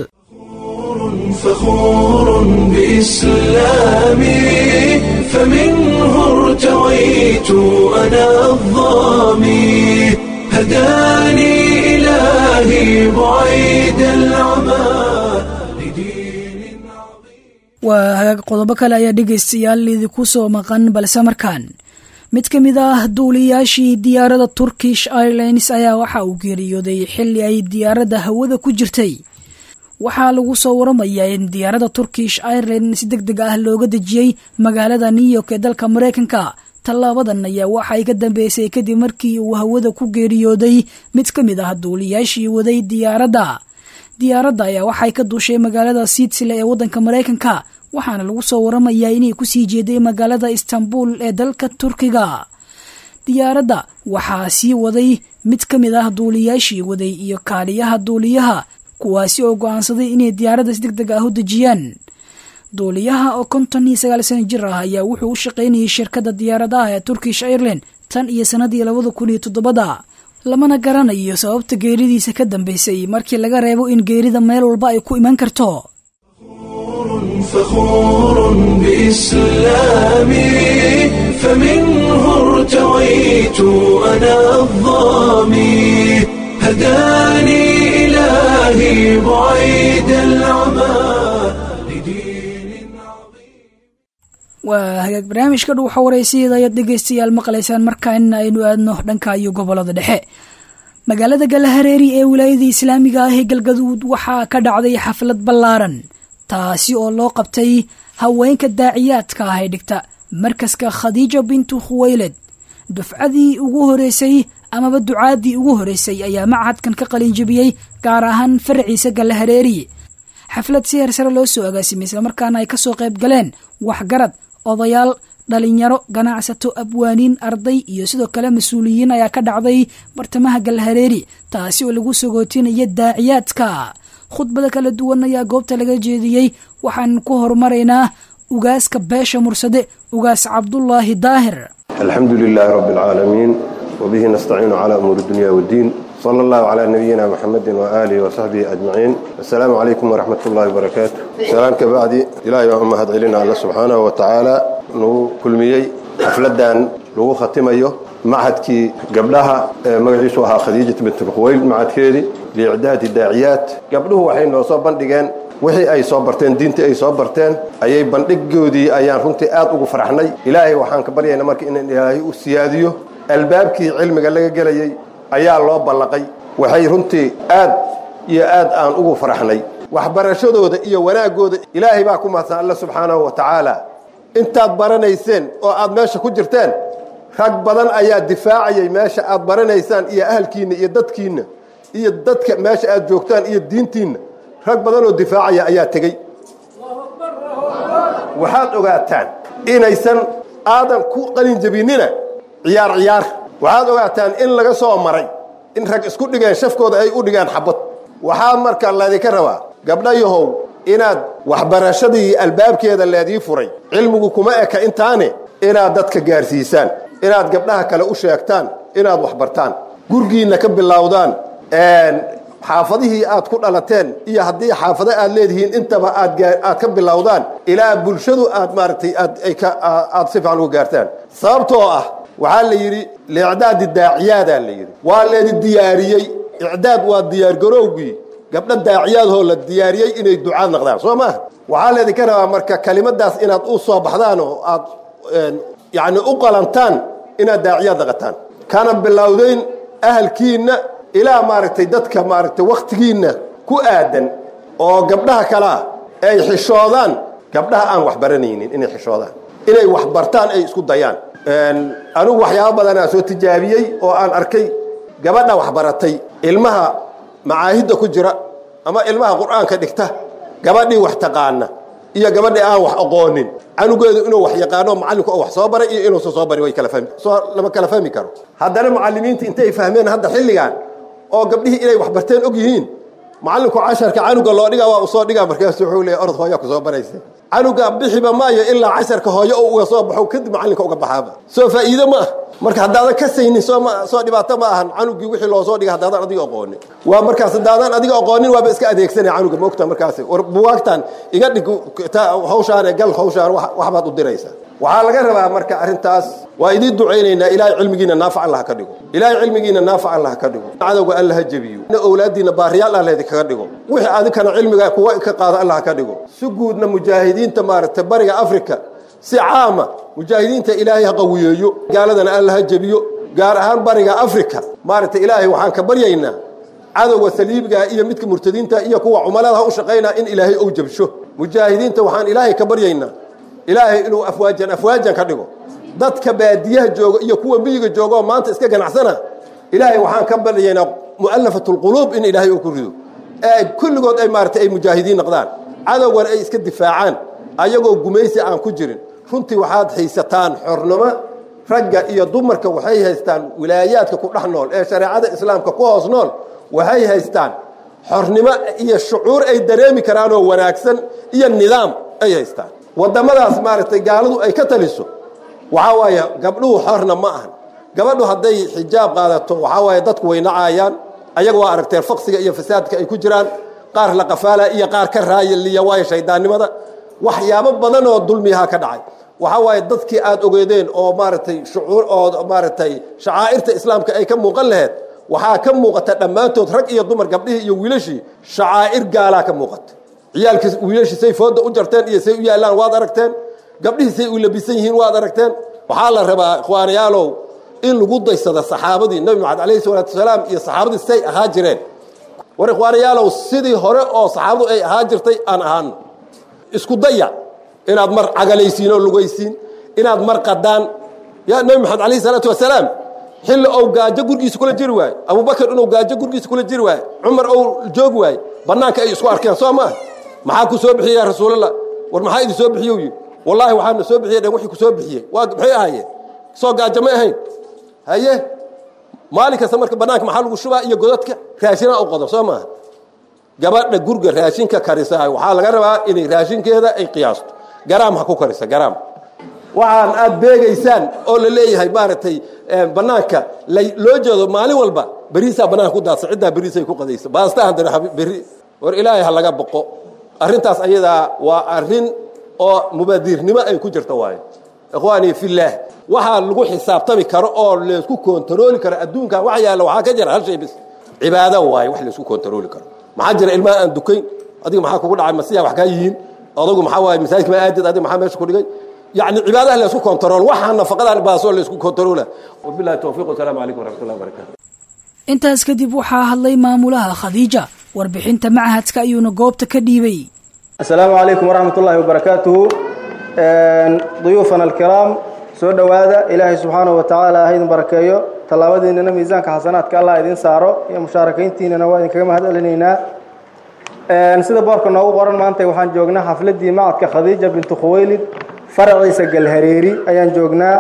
فخور بإسلامي فمنه ارتويت أنا الظامي هداني إلهي بعيد العمى لدين عظيم waa hagaag qodobo kale ayaa dhegaystayaal idinku soo maqan balse markaan mid ka mid ah duuliyaashii diyaaradda turkish airlines ayaa waxa uu geeriyooday xilli ay diyaaradda hawada ku jirtay waxaa lagu soo waramayaa in diyaaradda turkish airline si deg deg ah looga dejiyey magaalada new york ee dalka mareykanka tallaabadan ayaa waxay ka dambeysay kadib markii uu hawada ku geeriyooday mid ka mid ah duuliyaashii waday diyaaradda diyaaradda ayaa waxay ka duushay magaalada sidsile ee waddanka mareykanka waxaana lagu soo waramayaa inay kusii jeeday magaalada istanbul ee dalka turkiga diyaaradda waxaa sii waday mid ka mid ah duuliyaashii waday iyo kaaliyaha duuliyaha kuwaasi oo go-aansaday inay diyaaradda si deg deg ah u dejiyaan duuliyaha oo konton iyo sagaal sano jir ah ayaa wuxuu u shaqaynayay shirkadda diyaaradaha ee turkish airline tan iyo sannadii labada kun iyo toddobada lamana garanayo sababta geeridiisa ka dambeysay markii laga reebo in geerida meel walba ay ku iman karto فخور بإسلامي فمنه ارتويت أنا الظامي هداني إلهي بعيد العمى لدين عظيم waa hagaag barnaamijka dhuuxa waraysiyeeda ayaad dhegaystayaal maqlaysaan markaana aynu aadno dhanka iyo gobolada dhexe magaalada galahareeri ee wilaayada islaamiga ah ee galgaduud waxaa ka dhacday xaflad ballaaran taasi oo loo qabtay haweenka daaciyaadka ah ee dhigta markaska khadiija bintu khuweyled dufcadii ugu horeysay amaba ducaadii ugu horeysay ayaa machadkan ka qalinjabiyey gaar ahaan faraciisa galahareeri xaflad si hersare loo soo agaasimay islamarkaana ay kasoo qayb galeen waxgarad odayaal dhalinyaro ganacsato abwaaniin arday iyo sidoo kale mas-uuliyiin ayaa ka dhacday bartamaha galhareeri taasi oo lagu sagootinaya daaciyaadka khudbada kala duwan ayaa goobta laga jeediyey waxaan ku horumaraynaa ugaaska beesha mursade ugaas cabdulaahi daahir الحمد لله رب العالمين وبه نستعين على أمور الدنيا والدين صلى الله على نبينا محمد وآله وصحبه أجمعين السلام عليكم ورحمة الله وبركاته سلام كبعدي إلهي وهم هد علينا الله سبحانه وتعالى نو كل ميي حفلدان لو ختميه معهدكي قبلها مجلس وها خديجة بنت الخويل معهدكيدي لإعداد الداعيات قبله وحين لو صاب بندقان wixii ay soo barteen diintii ay soo barteen ayay bandhigoodii ayaan runtii aad ugu faraxnay ilaahay waxaan ka baryaynaa marka in ilaahay u siyaadiyo albaabkii cilmiga laga gelayay ayaa loo ballaqay waxay runtii aad iyo aad aan ugu faraxnay waxbarashadooda iyo wanaaggooda ilaahay baa ku mahadsan alla subxaanahu wa tacaala intaad baranayseen oo aad meesha ku jirteen rag badan ayaa difaacayay meesha aad baranaysaan iyo ahalkiinna iyo dadkiinna iyo dadka meesha aad joogtaan iyo diintiinna rag badan oo difaacaya ayaa tegey waxaad ogaataan inaysan aadan ku qalin jabinina ciyaar ciyaar waxaad ogaataan in laga soo maray in rag isku dhigeen shafkooda ay u dhigeen xabad waxaa marka laydinka rabaa gabdhayahow inaad waxbarashadii albaabkeeda leedii furay cilmigu kuma eka intaane inaad dadka gaarsiisaan inaad gabdhaha kale u sheegtaan inaad waxbartaan gurgiinna ka bilowdaan xaafadihii aad ku dhalateen iyo haddii xaafado aad leedihiin intaba aad aad ka bilowdaan ilaa bulshadu aad maaragtay aad ay ka aad si fiican uga gaartaan sababtoo ah waxaa la yidhi liicdaadi daaciyaadaa la yidhi waa leedi diyaariyey icdaad waa diyaargarowgii gabdho daaciyaadhoo la diyaariyey inay ducaad naqdaan soo maaha waxaa leedinka rabaa marka kelimadaas inaad u soo baxdaan oo aad yacni u qalantaan inaad daaciyaad naqataan kana bilowdayn ahalkiinna ilaa maaragtay dadka maaragtay wakhtigiinna ku aadan oo gabdhaha kalea ay xishoodaan gabdhaha aan wax baranaynin inay xishoodaan inay wax bartaan ay isku dayaan anigu waxyaabo badanaa soo tijaabiyey oo aan arkay gabadha wax baratay ilmaha macaahidda ku jira ama ilmaha qur'aanka dhigta gabadhii wax taqaana iyo gabadhii aan wax aqoonin canugeedu inuu wax yaqaano macallinku oo wax soo baray iyo inuusan soo barin way kala fahmi soo lama kala fahmi karo haddana macallimiinta intay fahmeen hadda xilligan oo gabdhihii inay wax barteen og yihiin macallinku casharka canuga loo dhigaa waa u soo dhigaa markaasu wuxuu leeyahy orod hooyaa ku soo baraysa canuga bixiba maayo ilaa casharka hooyo oo uga soo baxo kadib macallinka uga baxaaba soo faa'iido ma ah marka haddaadan ka saynin soo ma soo dhibaato ma ahan canugii wixii loo soo dhiga haddaadan adiga aqoonin waa markaas haddaadan adiga aqoonin waaba iska adeegsanaya canuga moogta markaasi war buwaagtan iga dhig hawshaan gal hawshaan waxbaad u diraysaa waxaa laga rabaa marka arrintaas waa idiin ducaynaynaa ilaahay cilmigiina naafac allah ka dhigo ilaahay cilmigiina naafac allah ka dhigo cadowga allah ha jebiyo awlaadiina baariyaal allah idinkaga dhigo wixii adinkana cilmiga kuwa ka qaado allah ka dhigo si guudna mujaahidiinta maaragtay bariga afrika si caama mujaahidiinta ilaahay ha qawiyeeyo gaaladana allah ha jebiyo gaar ahaan bariga afrika maaragtay ilaahay waxaan ka baryaynaa cadowga saliibiga iyo midka murtadiinta iyo kuwa cumalada ha u shaqaynaa in ilaahay ou jabsho mujaahidiinta waxaan ilaahay ka baryaynaa ilaahay inuu afwaajan afwaajan ka dhigo dadka baadiyaha jooga iyo kuwa miyiga jooga oo maanta iska ganacsana ilaahay waxaan ka baryaynaa mu'allafat lquluub in ilaahay uu ku rido ee kulligood ay maaragtay ay mujaahidiin noqdaan cadowgan ay iska difaacaan ayagoo gumaysi aan ku jirin runtii waxaad haysataan xornimo ragga iyo dumarka waxay haystaan wilaayaadka ku dhex nool ee shareecada islaamka ku hoos nool waxay haystaan xornimo iyo shucuur ay dareemi karaanoo wanaagsan iyo nidaam ay haystaan waddamadaas maaragtay gaaladu ay ka taliso waxaa waaye gabdhuhu xorna ma ahan gabadhu hadday xijaab qaadato waxaa waaye dadku way nacaayaan ayaga waa aragteen faqsiga iyo fasaadka ay ku jiraan qaar la qafaala iyo qaar ka raayaliya waayo shayddaannimada waxyaabo badan oo dulmiyaha ka dhacay waxaa waaye dadkii aad ogeedeen oo maaragtay shucuur oo maaragtay shacaa'irta islaamka ay ka muuqan laheyd waxaa ka muuqata dhammaantood rag iyo dumar gabdhihii iyo wiilashii shacaa'ir gaalaa ka muuqata ciyaalkii wiilashii say fooda u jarteen iyo say u yaallaan waad aragteen gabdhihii say u labisan yihiin waad aragteen waxaa la rabaa ikhwaanayaalow in lagu daysada saxaabadii nebi maxamed calayhi salaatu wasalaam iyo saxaabadii say ahaa jireen war ikhwaanayaalow sidii hore oo saxaabadu ay ahaa jirtay aan ahaano isku daya inaad mar cagalaysiin oo lugaysiin inaad mar qadaan yaa nebi maxamed calayhi salaatu wasalaam xilli ou gaajo gurgiisa kula jiri waaye abubakar inuu gaajo gurgiisa kula jiri waaye cumar ou joogi waaye bannaanka ay isku arkeen soo maaha maxaa ku soo bixiyey yaa rasuulallah war maxaa idin soo bixiye yidhi wallaahi waxaana soo bixiyey dhen wixii ku soo bixiyey waa maxay ahaayeen soo gaajo ma ahayn haye maalin kasta marka bannaanka maxaa lagu shubaa iyo godadka raashinaa u qodo soo maaha gabadha gurga raashinka karisa waxaa laga rabaa inay raashinkeeda ay qiyaasto garaam ha ku karisa garaam waxaan aad beegaysaan oo la leeyahay maaragtay bannaanka loo jeedo maalin walba beriisaa bannaanka ku daadsan ciddaa beriisay ku qadaysa baastaa haddana berri war ilaahay ha laga boqo arrintaas ayadaa waa arrin oo mubaadiirnimo ay ku jirta waayo ikhwaanii fillaah waxaa lagu xisaabtami karo oo laysku kontarooli karo adduunkan wax yaalla waxaa ka jira hal shay bis cibaado waaye wax laysku kontarooli karo maxaa jira ilmaha aan dukayn adiga maxaa kugu dhacay masiya wax kaa yihiin adagu maxaa waaye masaajidka ma aadid adiga maxaa meesha ku dhigay يعني عبادة لا يسكو كنترول وحنا فقط الباسو لا يسكو كنترول وبالله التوفيق والسلام عليكم ورحمة الله وبركاته intaas kadib waxaa hadlay maamulaha khadiija warbixinta machadka ayuuna goobta ka dhiibay السلام عليكم ورحمة الله وبركاته ضيوفنا الكرام soo dhowaada ilaahay subxaanahu watacaala ha idin barakeeyo tallaabadiinana miisaanka xasanaadka allah idin saaro iyo mushaarakayntiinana waa idinkaga mahad celinaynaa sida boorka noogu qoran maanta waxaan joognaa xafladii macadka khadiija bintu khuwaylid faraciisa galhareeri ayaan joognaa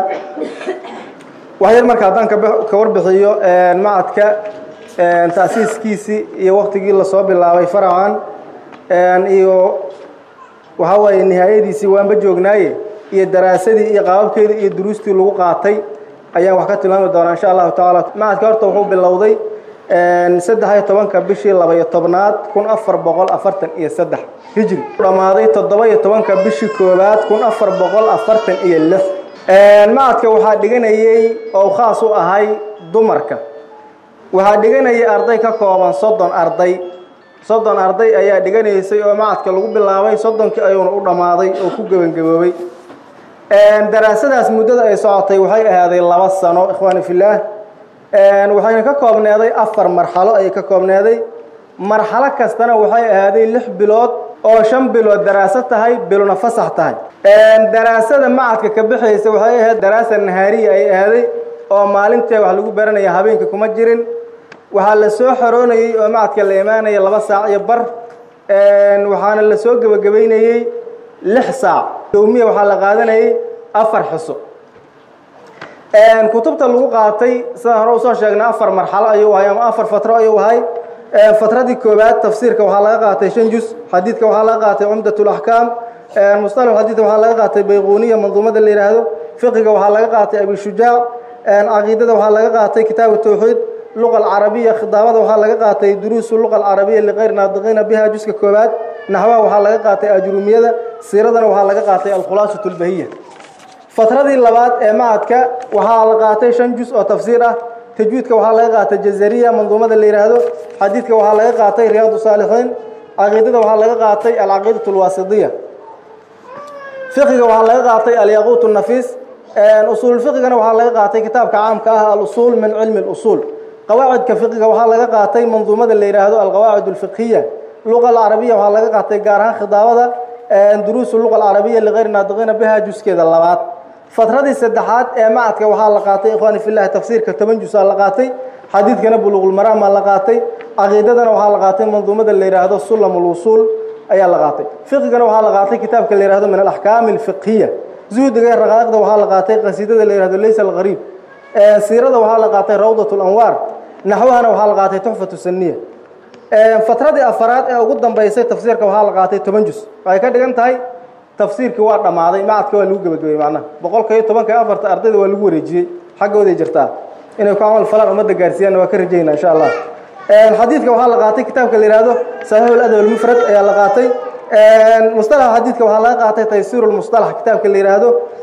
waxyar marka haddaan ka warbixiyo macadka taasiiskiisii iyo waktigii lasoo bilaabay faracan iyo waxaa waaye nihaayadiisii waanba joognaaye iyo daraasadii iyo qaababkeedii iyo duruustii lagu qaatay ayaan wax ka tilmaami doonaa insha allahu tacaala macadka horta wuxuu bilowday saddex iyo tobanka bishii laba-iyo tobnaad kun afar boqol afartan iyo saddex hijri dhammaaday toddoba iyo tobanka bishii koowaad kun afar boqol afartan iyo lix macadka waxaa dhiganayey oo khaas u ahay dumarka waxaa dhiganayay arday ka kooban soddon arday soddon arday ayaa dhiganaysay oo macadka lagu bilaabay soddonkii ayuuna u dhammaaday oo ku gebangaboobay daraasadaas muddada ay socotay waxay ahaaday laba sano ikhwaani fillaah waxayna ka koobneeday afar marxalo ayay ka koobneeday marxalo kastana waxay ahaaday lix bilood oo shan bilood daraaso tahay bilona fasax tahay daraasada macadka ka bixaysa waxay ahayd daraasa nahaariya ay ahaaday oo maalintee wax lagu baranaya habeenka kuma jirin waxaa la soo xoroonayey oo macadka la imaanaya laba saac iyo bar waxaana la soo gebagabaynayey lix saac yowmiya waxaa la qaadanayay afar xuso kutubta lagu qaatay sidaan hore usoo sheegnay afar marxalo ayuu ahay ama afar fatro ayuu ahay fatradii koowaad tafsiirka waxaa laga qaatay shan jus xadiidka waxaa laga qaatay cumdat laxkaam musطalax xadiidka waxaa laga qaatay bayquuniya manduumada la yidhaahdo fiqiga waxaa laga qaatay abishujaac caqiidada waxaa laga qaatay kitaabu tawxiid luqa alcarabiya khidaabada waxaa laga qaatay duruusu luqa alcarabiya liqayr naadiqiina biha juska koowaad naxwaha waxaa laga qaatay ajrumiyada siiradana waxaa laga qaatay alkhulaasatu lbahiya fatradii labaad ee macadka waxaa la qaatay shan jus oo tafsiir ah tajwiidka waxaa laga qaatay jazariya manduumada la yidhaahdo xadiidka waxaa laga qaatay riyaad saalixiin caqiidada waxaa laga qaatay alcaqiidat alwaasidiya fiqiga waxaa laga qaatay alyaquut nafiis usuulfiqigana waxaa laga qaatay kitaabka caamka ah alusuul min cilmi اlusuul qawaacidka fiqiga waxaa laga qaatay manduumada la yidhaahdo alqawaacid alfiqhiya luqa alcarabiya waxaa laga qaatay gaar ahaan khidaabada duruusu luqa alcarabiya ligayr naadiqiina biha juskeeda labaad fatradii saddexaad ee macadka waxaa la qaatay ikhwaani fillahi tafsiirka toban jusaa la qaatay xadiidkana buluuqulmaraamaa la qaatay caqiidadana waxaa la qaatay manduumada la yidhaahdo sulam lwusuul ayaa la qaatay fiqigana waxaa la qaatay kitaabka la yihahdo min alaxkaami alfiqhiya zuhdiga iyo raqaaiqda waxaa la qaatay qasiidada la yihahdo laysa alqariib siirada waxaa la qaatay rawdat lanwaar naxwahana waxaa la qaatay tuxfatu saniya fatradii afaraad ee ugu dambaysay tafsiirka waxaa la qaatay toban jus waxay ka dhigan tahay tafsiirkii waa dhammaaday macadka waa lagu gebagabay macnaha boqolka iyo tobanka iyo afarta ardayda waa lagu wareejiyey xaggooday jirtaa inay ku camal falaan ummadda gaarsiiyaanna waa ka rajayna insha allah xadiidka waxaa la qaatay kitaabka la yihahdo saxiixu ladab almufrad ayaa la qaatay musطalaxa xadiidka waxaa laga qaatay taysiiru lmusطalax kitaabka la yidhaahdo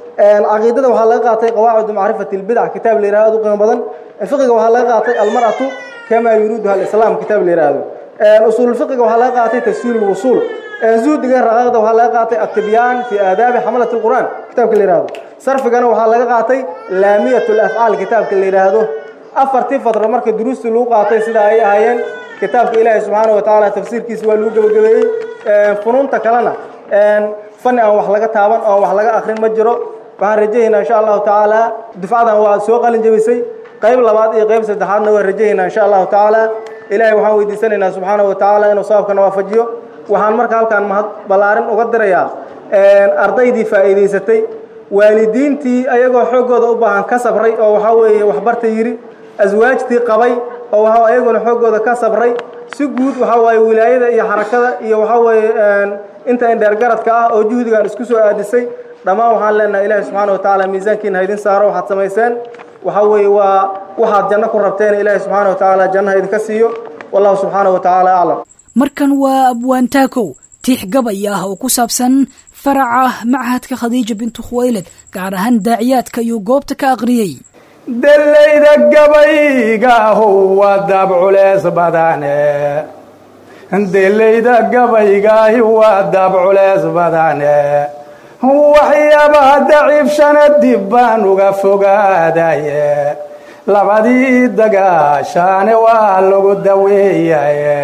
caqiidada waxaa laga qaatay qawaacidu macrifati lbidac kitaab la yihahdo aad u qiimo badan fiqiga waxaa laga qaatay almar'atu kamaa yuriiduha alislaam kitaab la yihahdo usuulfiqiga waxaa laga qaatay tafsiir lwusuul zuhdiga raqaaqda waxaa laga qaatay atibyaan fi aadaabi xamalat lqur'aan kitaabka la yihahdo sarfigana waxaa laga qaatay laamiyat lafcaal kitaabka la yidhaahdo afartii fadro marka duruustii lagu qaatay sida ay ahaayeen kitaabka ilaahi subxaana wa tacaala tafsiirkiisa waa lagu gebagabeeyey funuunta kalena fani aan wax laga taaban oan wax laga akrin ma jiro waxaan rajahaynaa insha allahu tacaala dufcadan waa soo qalin jebisay qayb labaad iyo qayb saddexaadna waan rajahaynaa insha allahu tacaala ilaahay waxaan weydiisanaynaa subxaana wa tacaala inuu sababkana waafajiyo waxaan marka halkaan mahad ballaarin uga dirayaa ardaydii faa'iidaysatay waalidiintii ayagoo xooggooda u baahan ka sabray oo waxaa weeye waxbarta yidhi aswaajtii qabay oo waxa ayaguna xooggooda ka sabray si guud waxaa waaye wilaayada iyo xarakada iyo waxaa weeye inta indheergaradka ah oo juhdigan isku soo aadisay dhammaan waxaan leenahay ilaahi subxaana wa tacaala miisaankiina haydin saaro waxaad samayseen waxaa weeye waa waxaad janno ku rabteen ilaahi subxaana wa tacaala jannaha idinka siiyo wallahu subxaana wa tacaala aclam markan waa abwaantaakow tiix gabay ah oo ku saabsan faraca machadka khadiija bintu khuwaylad gaar ahaan daaciyaadka ayuu goobta ka aqriyey delayda gabaygaahu waa daab culeys badane delayda gabaygaahi waa daab culeys badane waxyaabaha daciifshana dib baan uga fogaadaye labadii dagaashaane waa lagu daweeyaye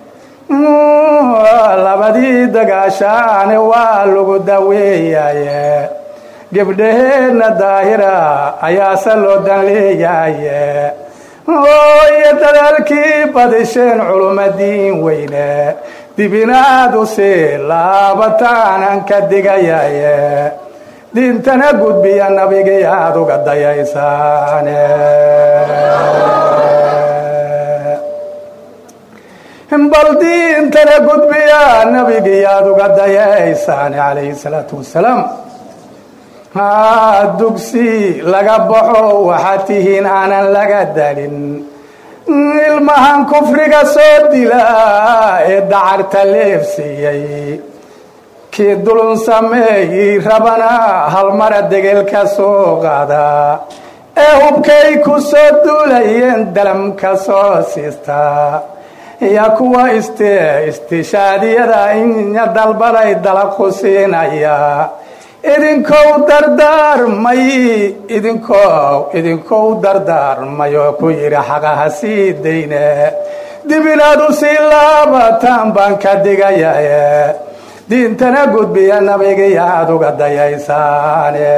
labadii dagaashaane waa lagu daweeyaye gebdhaheenna daahira ayaase loo dan leeyaye iyo dadaalkii badisheen culumadiin weyne dibinaad u sii laabataanan ka digayaye diintana gudbiya nabigii aad uga dayaysaane bal diintana gudbiya nabigii aad uga dayaysaan calayhi salaatu wasalaam dugsi laga baxo waxaad tihiin aanan laga dalin ilmahan kufriga soo dila ee dacarta leefsiiyey kii dulun sameeyey rabana halmara degelka soo qaada ee hubkay ku soo duulayeen dalamka soo siistaa iyo kuwa iste istishaadiyada inya dalbaday dalaqu siinaya idinkow dardaarmay idinkow idinkow dardaarmay oo ku yidhi xaqaha sii dayne dib inaad u sii laabataan baan ka digayaye diintana gudbiya nabigii aad uga dayaysaane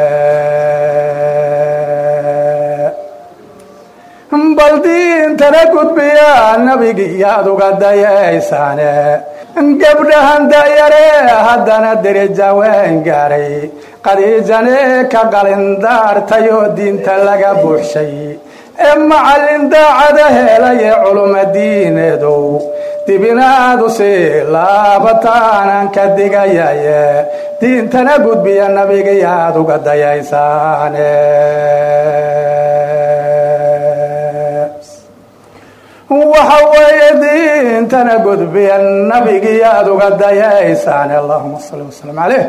bal diintana gudbiya nabigii aad uga dayaysaane gabdhahan dayare haddana derija waan gaaray qadiijane ka qalindaartayoo diinta laga buuxshay ee macallin daacada helaye culuma diineedow dibinaad u sii laabataanan ka digayaye diintana gudbiya nabigii aad uga dayaysaane waxa weeye diintana gudbiya nabigii aad uga dayaysaan allahuma salli wasalam caleyh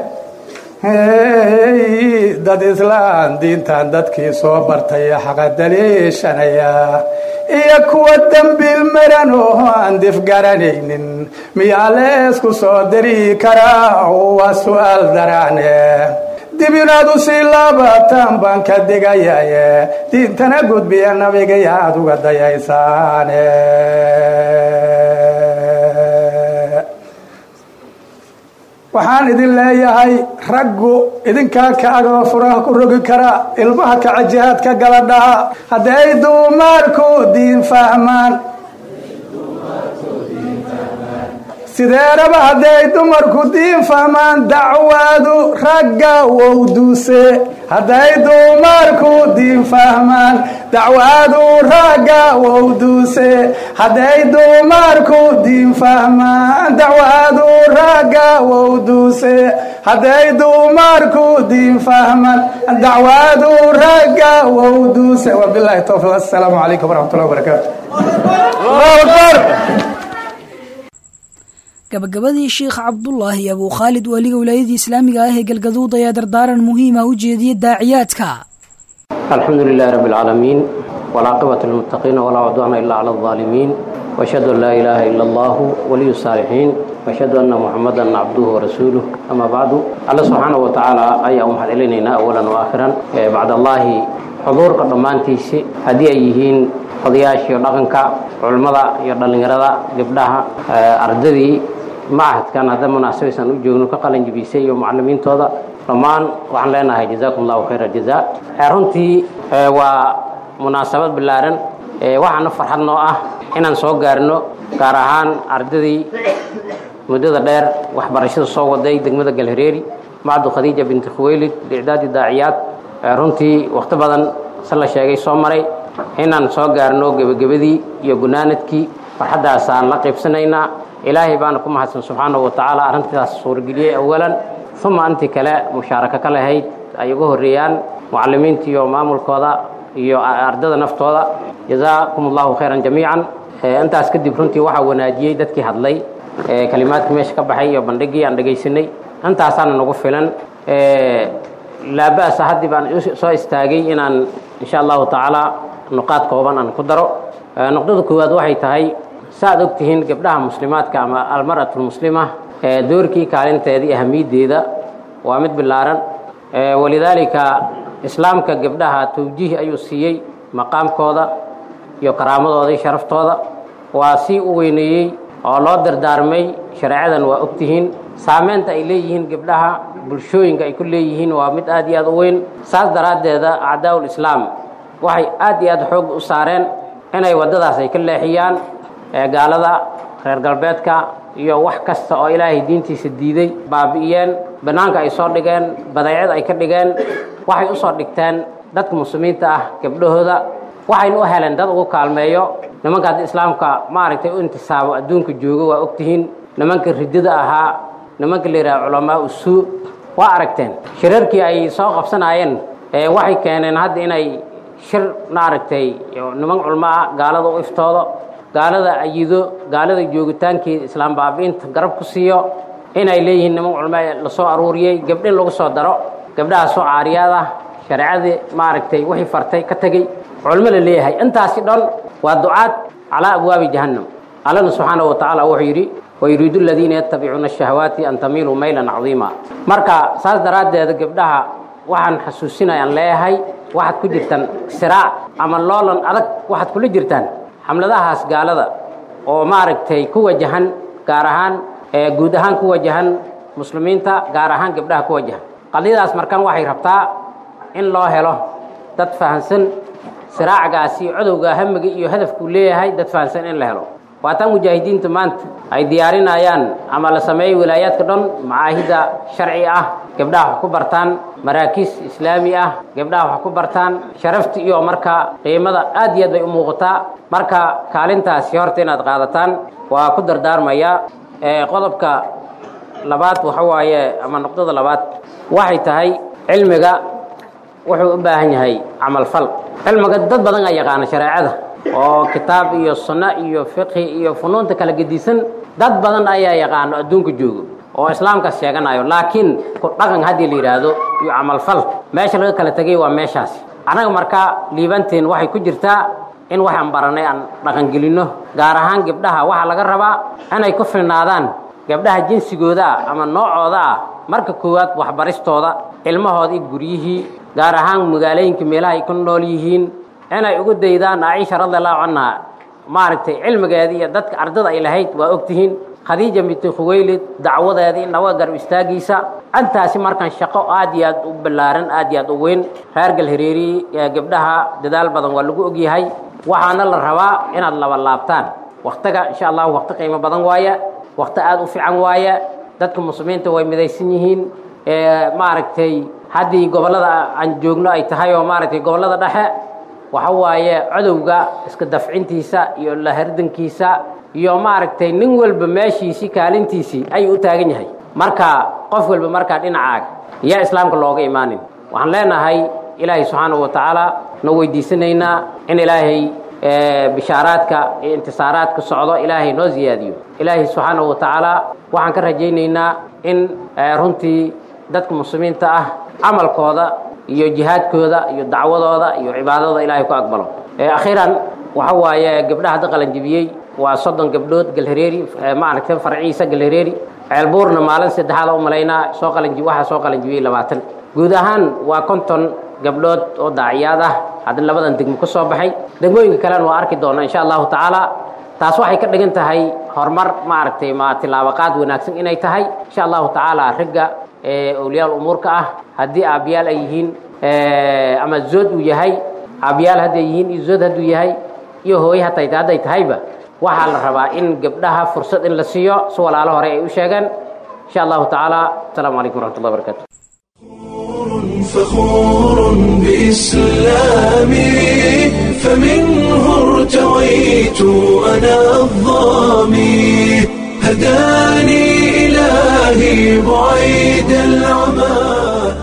dad islaan diintan dadkii soo bartay xaqa daliishanaya iyo kuwa dembiil maran oo aan dif garanaynin miyaa leesku soo diri karaa waa su-aal daraane dib inaad u sii laabataan baan ka digayaye diintana gudbiya nabigay aad uga dayaysaane waxaan idin leeyahay raggu idinkaa ka agoo furaha ku rogi kara ilmaha kaca jihaadka gala dhaha hadday duumaarku diin fahmaan sideeraba hadday dumarku diin fahmaan dacwaadu ragga wowduuse hadday dumarku diin fahmaan dacwaadu ragga wowduuse hadday dumarku diin fahmaan dacwaadu ragga wowduuse hadday dumarku diin fahmaan dacwaadu ragga wowduuse wabilahi towfiq assalaamu calaykum waraxmat ullahi wabarakaatu gabagabadii sheikh cabdulaahi abuu khaalid waaliga wilaayadii islaamiga ah ee galgaduud ayaa dardaaran muhiima u jeediyey daaciyaadka الحمد لله رب العالمين والعاقبة للمتقين ولا عدوان إلا على الظالمين وأشهد أن لا إله إلا الله ولي الصالحين وأشهد أن محمدا عبده ورسوله أما بعد الله سبحانه وتعالى أي أمحد إلينا أولا وآخرا إيه بعد الله حضور قدمانتيسي هدي أيهين odayaashii dhaqanka culimmada iyo dhallinyarada gabdhaha ardadii macahadkan hadda munaasabaysan u joogno ka qalin jibisay iyo mucalimiintooda dhammaan waxaan leenahay jazaakum allahu khayra jazaa runtii waa munaasabad ballaaran waxaana farxad noo ah inaan soo gaarno gaar ahaan ardadii muddada dheer waxbarashada soo waday degmada galhareeri macdu khadiija binti khuweylid licdaadi daaciyaad runtii wakhti badan se la sheegay soo maray inaan soo gaarno gebagabadii iyo gunaanadkii farxaddaasaan la qaybsanaynaa ilaahay baana ku mahadsan subxaanahu wa tacaala arrintaas suurageliyey awalan uma intii kale mushaarako ka lahayd ay uga horreeyaan mucallimiinta iyo maamulkooda iyo ardada naftooda jazaakum allahu khayran jamiican intaas kadib runtii waxaa wanaajiyey dadkii hadlay kalimaadkii meesha ka baxay iyo bandhigii aan dhegaysanay intaasaana nagu filan laaba'sa haddii baan soo istaagay inaan insha allahu tacaala nuqaad kooban aan ku daro nuqdada koowaad waxay tahay saaad og tihiin gabdhaha muslimaadka ama almar'atu lmuslima doorkii kaalinteedii ahamiyaddeeda waa mid billaaran walidaalika islaamka gabdhaha tawjiih ayuu siiyey maqaamkooda iyo karaamadooda iyo sharaftooda waa si u weyneeyey oo loo dardaarmay shareecadan waa og tihiin saameynta ay leeyihiin gabdhaha bulshooyinka ay ku leeyihiin waa mid aad iyo aad u weyn saas daraaddeeda acdaa'ul islaam waxay aad iyo aad xoog u saareen inay waddadaas ay ka leexiyaan gaalada reer galbeedka iyo wax kasta oo ilaahay diintiisa diiday baabi'iyeen bannaanka ay soo dhigeen badeecad ay ka dhigeen waxay u soo dhigteen dadka muslimiinta ah gabdhahooda waxayna u heleen dad ugu kaalmeeyo nimanka hadda islaamka maaragtay u intisaabo adduunka joogo waa ogtihiin nimanka riddada ahaa nimanka la yidhaha culamaa usuu waa aragteen shirarkii ay soo qabsanaayeen waxay keeneen hadda inay shir maaragtay niman culmo ah gaalada u iftoodo gaalada ayido gaalada joogitaankeeda islaam baabi'inta garab ku siiyo inay leeyihiin niman culmo lasoo aruuriyey gabdhin lagu soo daro gabdhahaasoo caariyaad ah shareecadii maaragtay wixii fartay ka tegey culmo la leeyahay intaasi dhan waa ducaad calaa abwaabi jahannam allana subxaanahu wa tacaala wuxuu yidhi wayuriidu aladiina yattabicuuna ashahawaati an tamiiluu maylan cadiima marka saas daraaddeeda gabdhaha waxaan xasuusinayaan leeyahay waxaad ku jirtaan siraac ama loolan adag waxaad kula jirtaan xamladahaas gaalada oo maaragtay ku wajahan gaar ahaan guud ahaan ku wajahan muslimiinta gaar ahaan gabdhaha ku wajahan qadiyadaas markaan waxay rabtaa in loo helo dad fahansan siraacgaasi codowga hamiga iyo hadafkuu leeyahay dad fahansan in la helo waataan mujaahidiinta maanta ay diyaarinayaan ama la sameeyey wilaayaadka dhan macaahida sharci ah gabdhaha wax ku bartaan maraakiis islaami ah gabdhaha wax ku bartaan sharafta iyo marka qiimada aad iyo aad bay u muuqataa marka kaalintaasi horta inaad qaadataan waa ku dardaarmayaa qodobka labaad waxa waaye ama nuqdada labaad waxay tahay cilmiga wuxuu u baahan yahay camalfal cilmiga dad badan aa yaqaana shareecada oo kitaab iyo sunno iyo fiqhi iyo funuunta kala gedisan dad badan ayaa yaqaano adduunka joogo oo islaamkaas sheeganayo laakiin ku dhaqan haddii la yidhaahdo iyo camalfal meesha laga kala tegay waa meeshaasi annaga markaa liibanteen waxay ku jirtaa in waxaan baranay aan dhaqangelinno gaar ahaan gabdhaha waxaa laga rabaa inay ku filnaadaan gabdhaha jinsigooda ah ama noocooda ah marka koowaad waxbaristooda ilmahooda iyo guryihii gaar ahaan magaalooyinka meelaha ay ku nool yihiin inay ugu daydaan caiisha radiallahu canha maaragtay cilmigeedii iyo dadka ardada ay lahayd waa ogtihiin khadiija binti khuweylid dacwadeedii nawa garab istaagiisa intaasi markaan shaqo aad iyo aad u ballaaran aad iyo aad u weyn reer galhareeri gabdhaha dadaal badan waa lagu ogyahay waxaana la rabaa inaad laba laabtaan waktiga insha allahu wakti qiimo badan waaye wakti aad u fiican waaye dadka muslimiinta way midaysan yihiin maaragtay haddii gobollada aan joogno ay tahay oo maaragtay gobollada dhexe waxa waaye codowga iska dafcintiisa iyo lahardankiisa iyo maaragtay nin walba meeshiisii kaalintiisii ayuu u taagan yahay marka qof walba markaa dhinacaaga yaa islaamka looga imaanin waxaan leenahay ilaahay subxaanahu wa tacaala noo weydiisanaynaa in ilaahay bishaaraadka iyo intisaaraadka socdo ilaahay noo ziyaadiyo ilaahay subxaanahu wa tacaala waxaan ka rajaynaynaa in runtii dadka muslimiinta ah camalkooda iyo jihaadkooda iyo dacwadooda iyo cibaadadooda ilaahay ku aqbalo akhiiran waxa waaye gabdhaha hadda qalanjibiyey waa soddon gabdhood galhareeri maaragtay farciisa galhareeri ceelbuurna maalin saddexaad u malaynaa soo qalanji waxaa soo qalanjibiyey labaatan guud ahaan waa konton gabdhood oo daaciyaad ah haddana labadan degmo ka soo baxay degmooyinka kalena waa arki doona insha allahu tacaala taas waxay ka dhigan tahay horumar maaragtay ma tilaabaqaad wanaagsan inay tahay insha allahu tacaala ragga awliyaal umuurka ah haddii aabyaal ay yihiin ama zood uu yahay aabyaal hadday yihiin iyo zood hadduu yahay iyo hooye hatay hadday tahayba waxaa la rabaa in gabdhaha fursad in la siiyo si walaalo hore ay u sheegeen insha allahu tacaala asalaamu calaykum waraxmatullahi barakatu فخور بإسلامي فمنه ارتويت أنا الظامي هداني إلهي بعيد العمى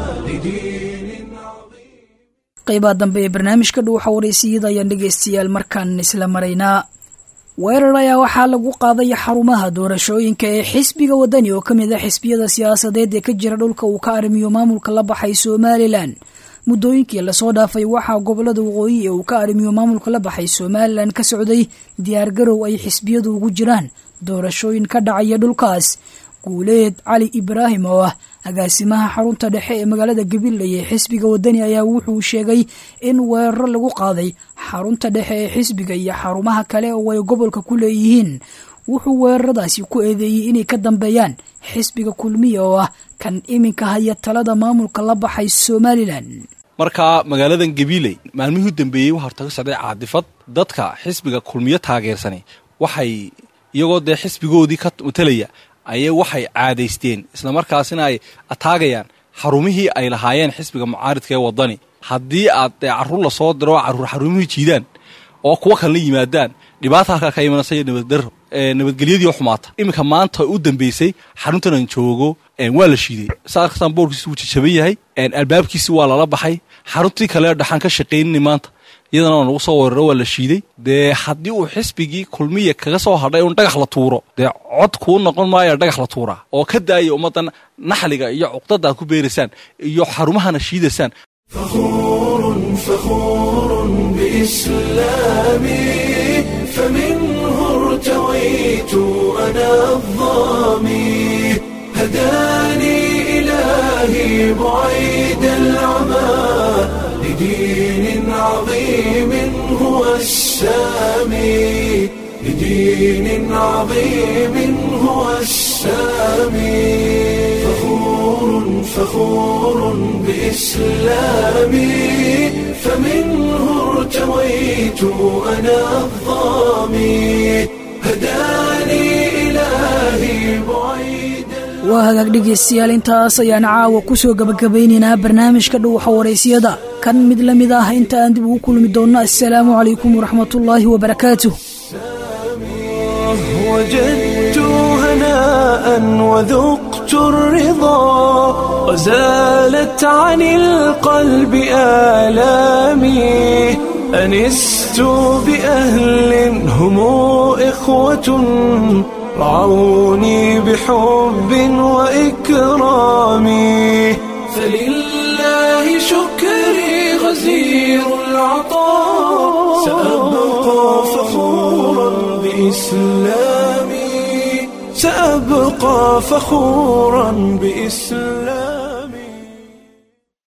qaybaha dambe ee barnaamijka dhuuxa waraysiyada ayaan dhegaystayaal markaan isla maraynaa weerar ayaa waxaa lagu qaaday xarumaha doorashooyinka ee xisbiga wadani oo ka mid ah xisbiyada siyaasadeed ee ka jira dhulka uu ka arrimiyo maamulka la baxay somalilan muddooyinkii lasoo dhaafay waxaa gobolada waqooyi ee uu ka arrimiyo maamulka la baxay somalilan ka socday diyaargarow ay xisbiyadu ugu jiraan doorashooyin ka dhacaya dhulkaas guuleed cali ibraahim oo ah agaasimaha xarunta dhexe ee magaalada gabiley ee xisbiga wadani ayaa wuxuu sheegay in weeraro lagu qaaday xarunta dhexe ee xisbiga iyo xarumaha kale oo ay gobolka ku leeyihiin wuxuu weeraradaasi ku eedeeyey inay ka dambeeyaan xisbiga kulmiya oo ah kan iminka haya talada maamulka la baxay somalilan markaa magaaladan gabiley maalmihii u dambeeyey waxaa hortaga socday caadifad dadka xisbiga kulmiyo taageersani waxay iyagoo dee xisbigoodii ka matalaya ayay waxay caadaysteen islamarkaasina ay ataagayaan xarumihii ay lahaayeen xisbiga mucaaridka ee wadani haddii aad dee carruur lasoo diro carruur xarumihii jiidaan oo kuwa kalena yimaadaan dhibaata halkaa ka imanaysa iyo nabaddarro nabadgelyadii xumaata iminka maanta u dambeysay xaruntan aan joogo waa la shiiday saarkasan boorkiisi wuu jajaban yahay albaabkiisi waa lala baxay xaruntii kale dhaxaan ka shaqaynini maanta iyadana waa nagu soo weeraro waa la shiiday dee haddii uu xisbigii kulmiya kaga soo hadhay un dhagax la tuuro dee cod kuu noqon maayo dhagax la tuuraa oo ka daaya ummaddan naxliga iyo cuqdada aad ku beeraysaan iyo xarumahana shiidaysaan فخور فخور بإسلامي فمنه ارتويت أنا الظامي هداني إلهي بعيد العمى لدين عظيم هو السامي لدين عظيم هو السامي فخور فخور بإسلامي فمنه ارتويت أنا الظامي هداني إلهي بعيد waa hagaag dhegaystayaal intaas ayaan caawa ku soo gabagabaynaynaa barnaamijka dhuuxa waraysiyada kan mid la mid ah inta aan dib ugu kulmi doonno assalaamu calaykum waraxmatullaahi wabarakaatuh وجدت هناء وذقت الرضا وزالت عن القلب آلامي أنست بأهل هم إخوة رعوني بحب وإكرام فلله شكري غزير العطاء سأبقى فخورا بإسلامي سأبقى فخورا بإسلامي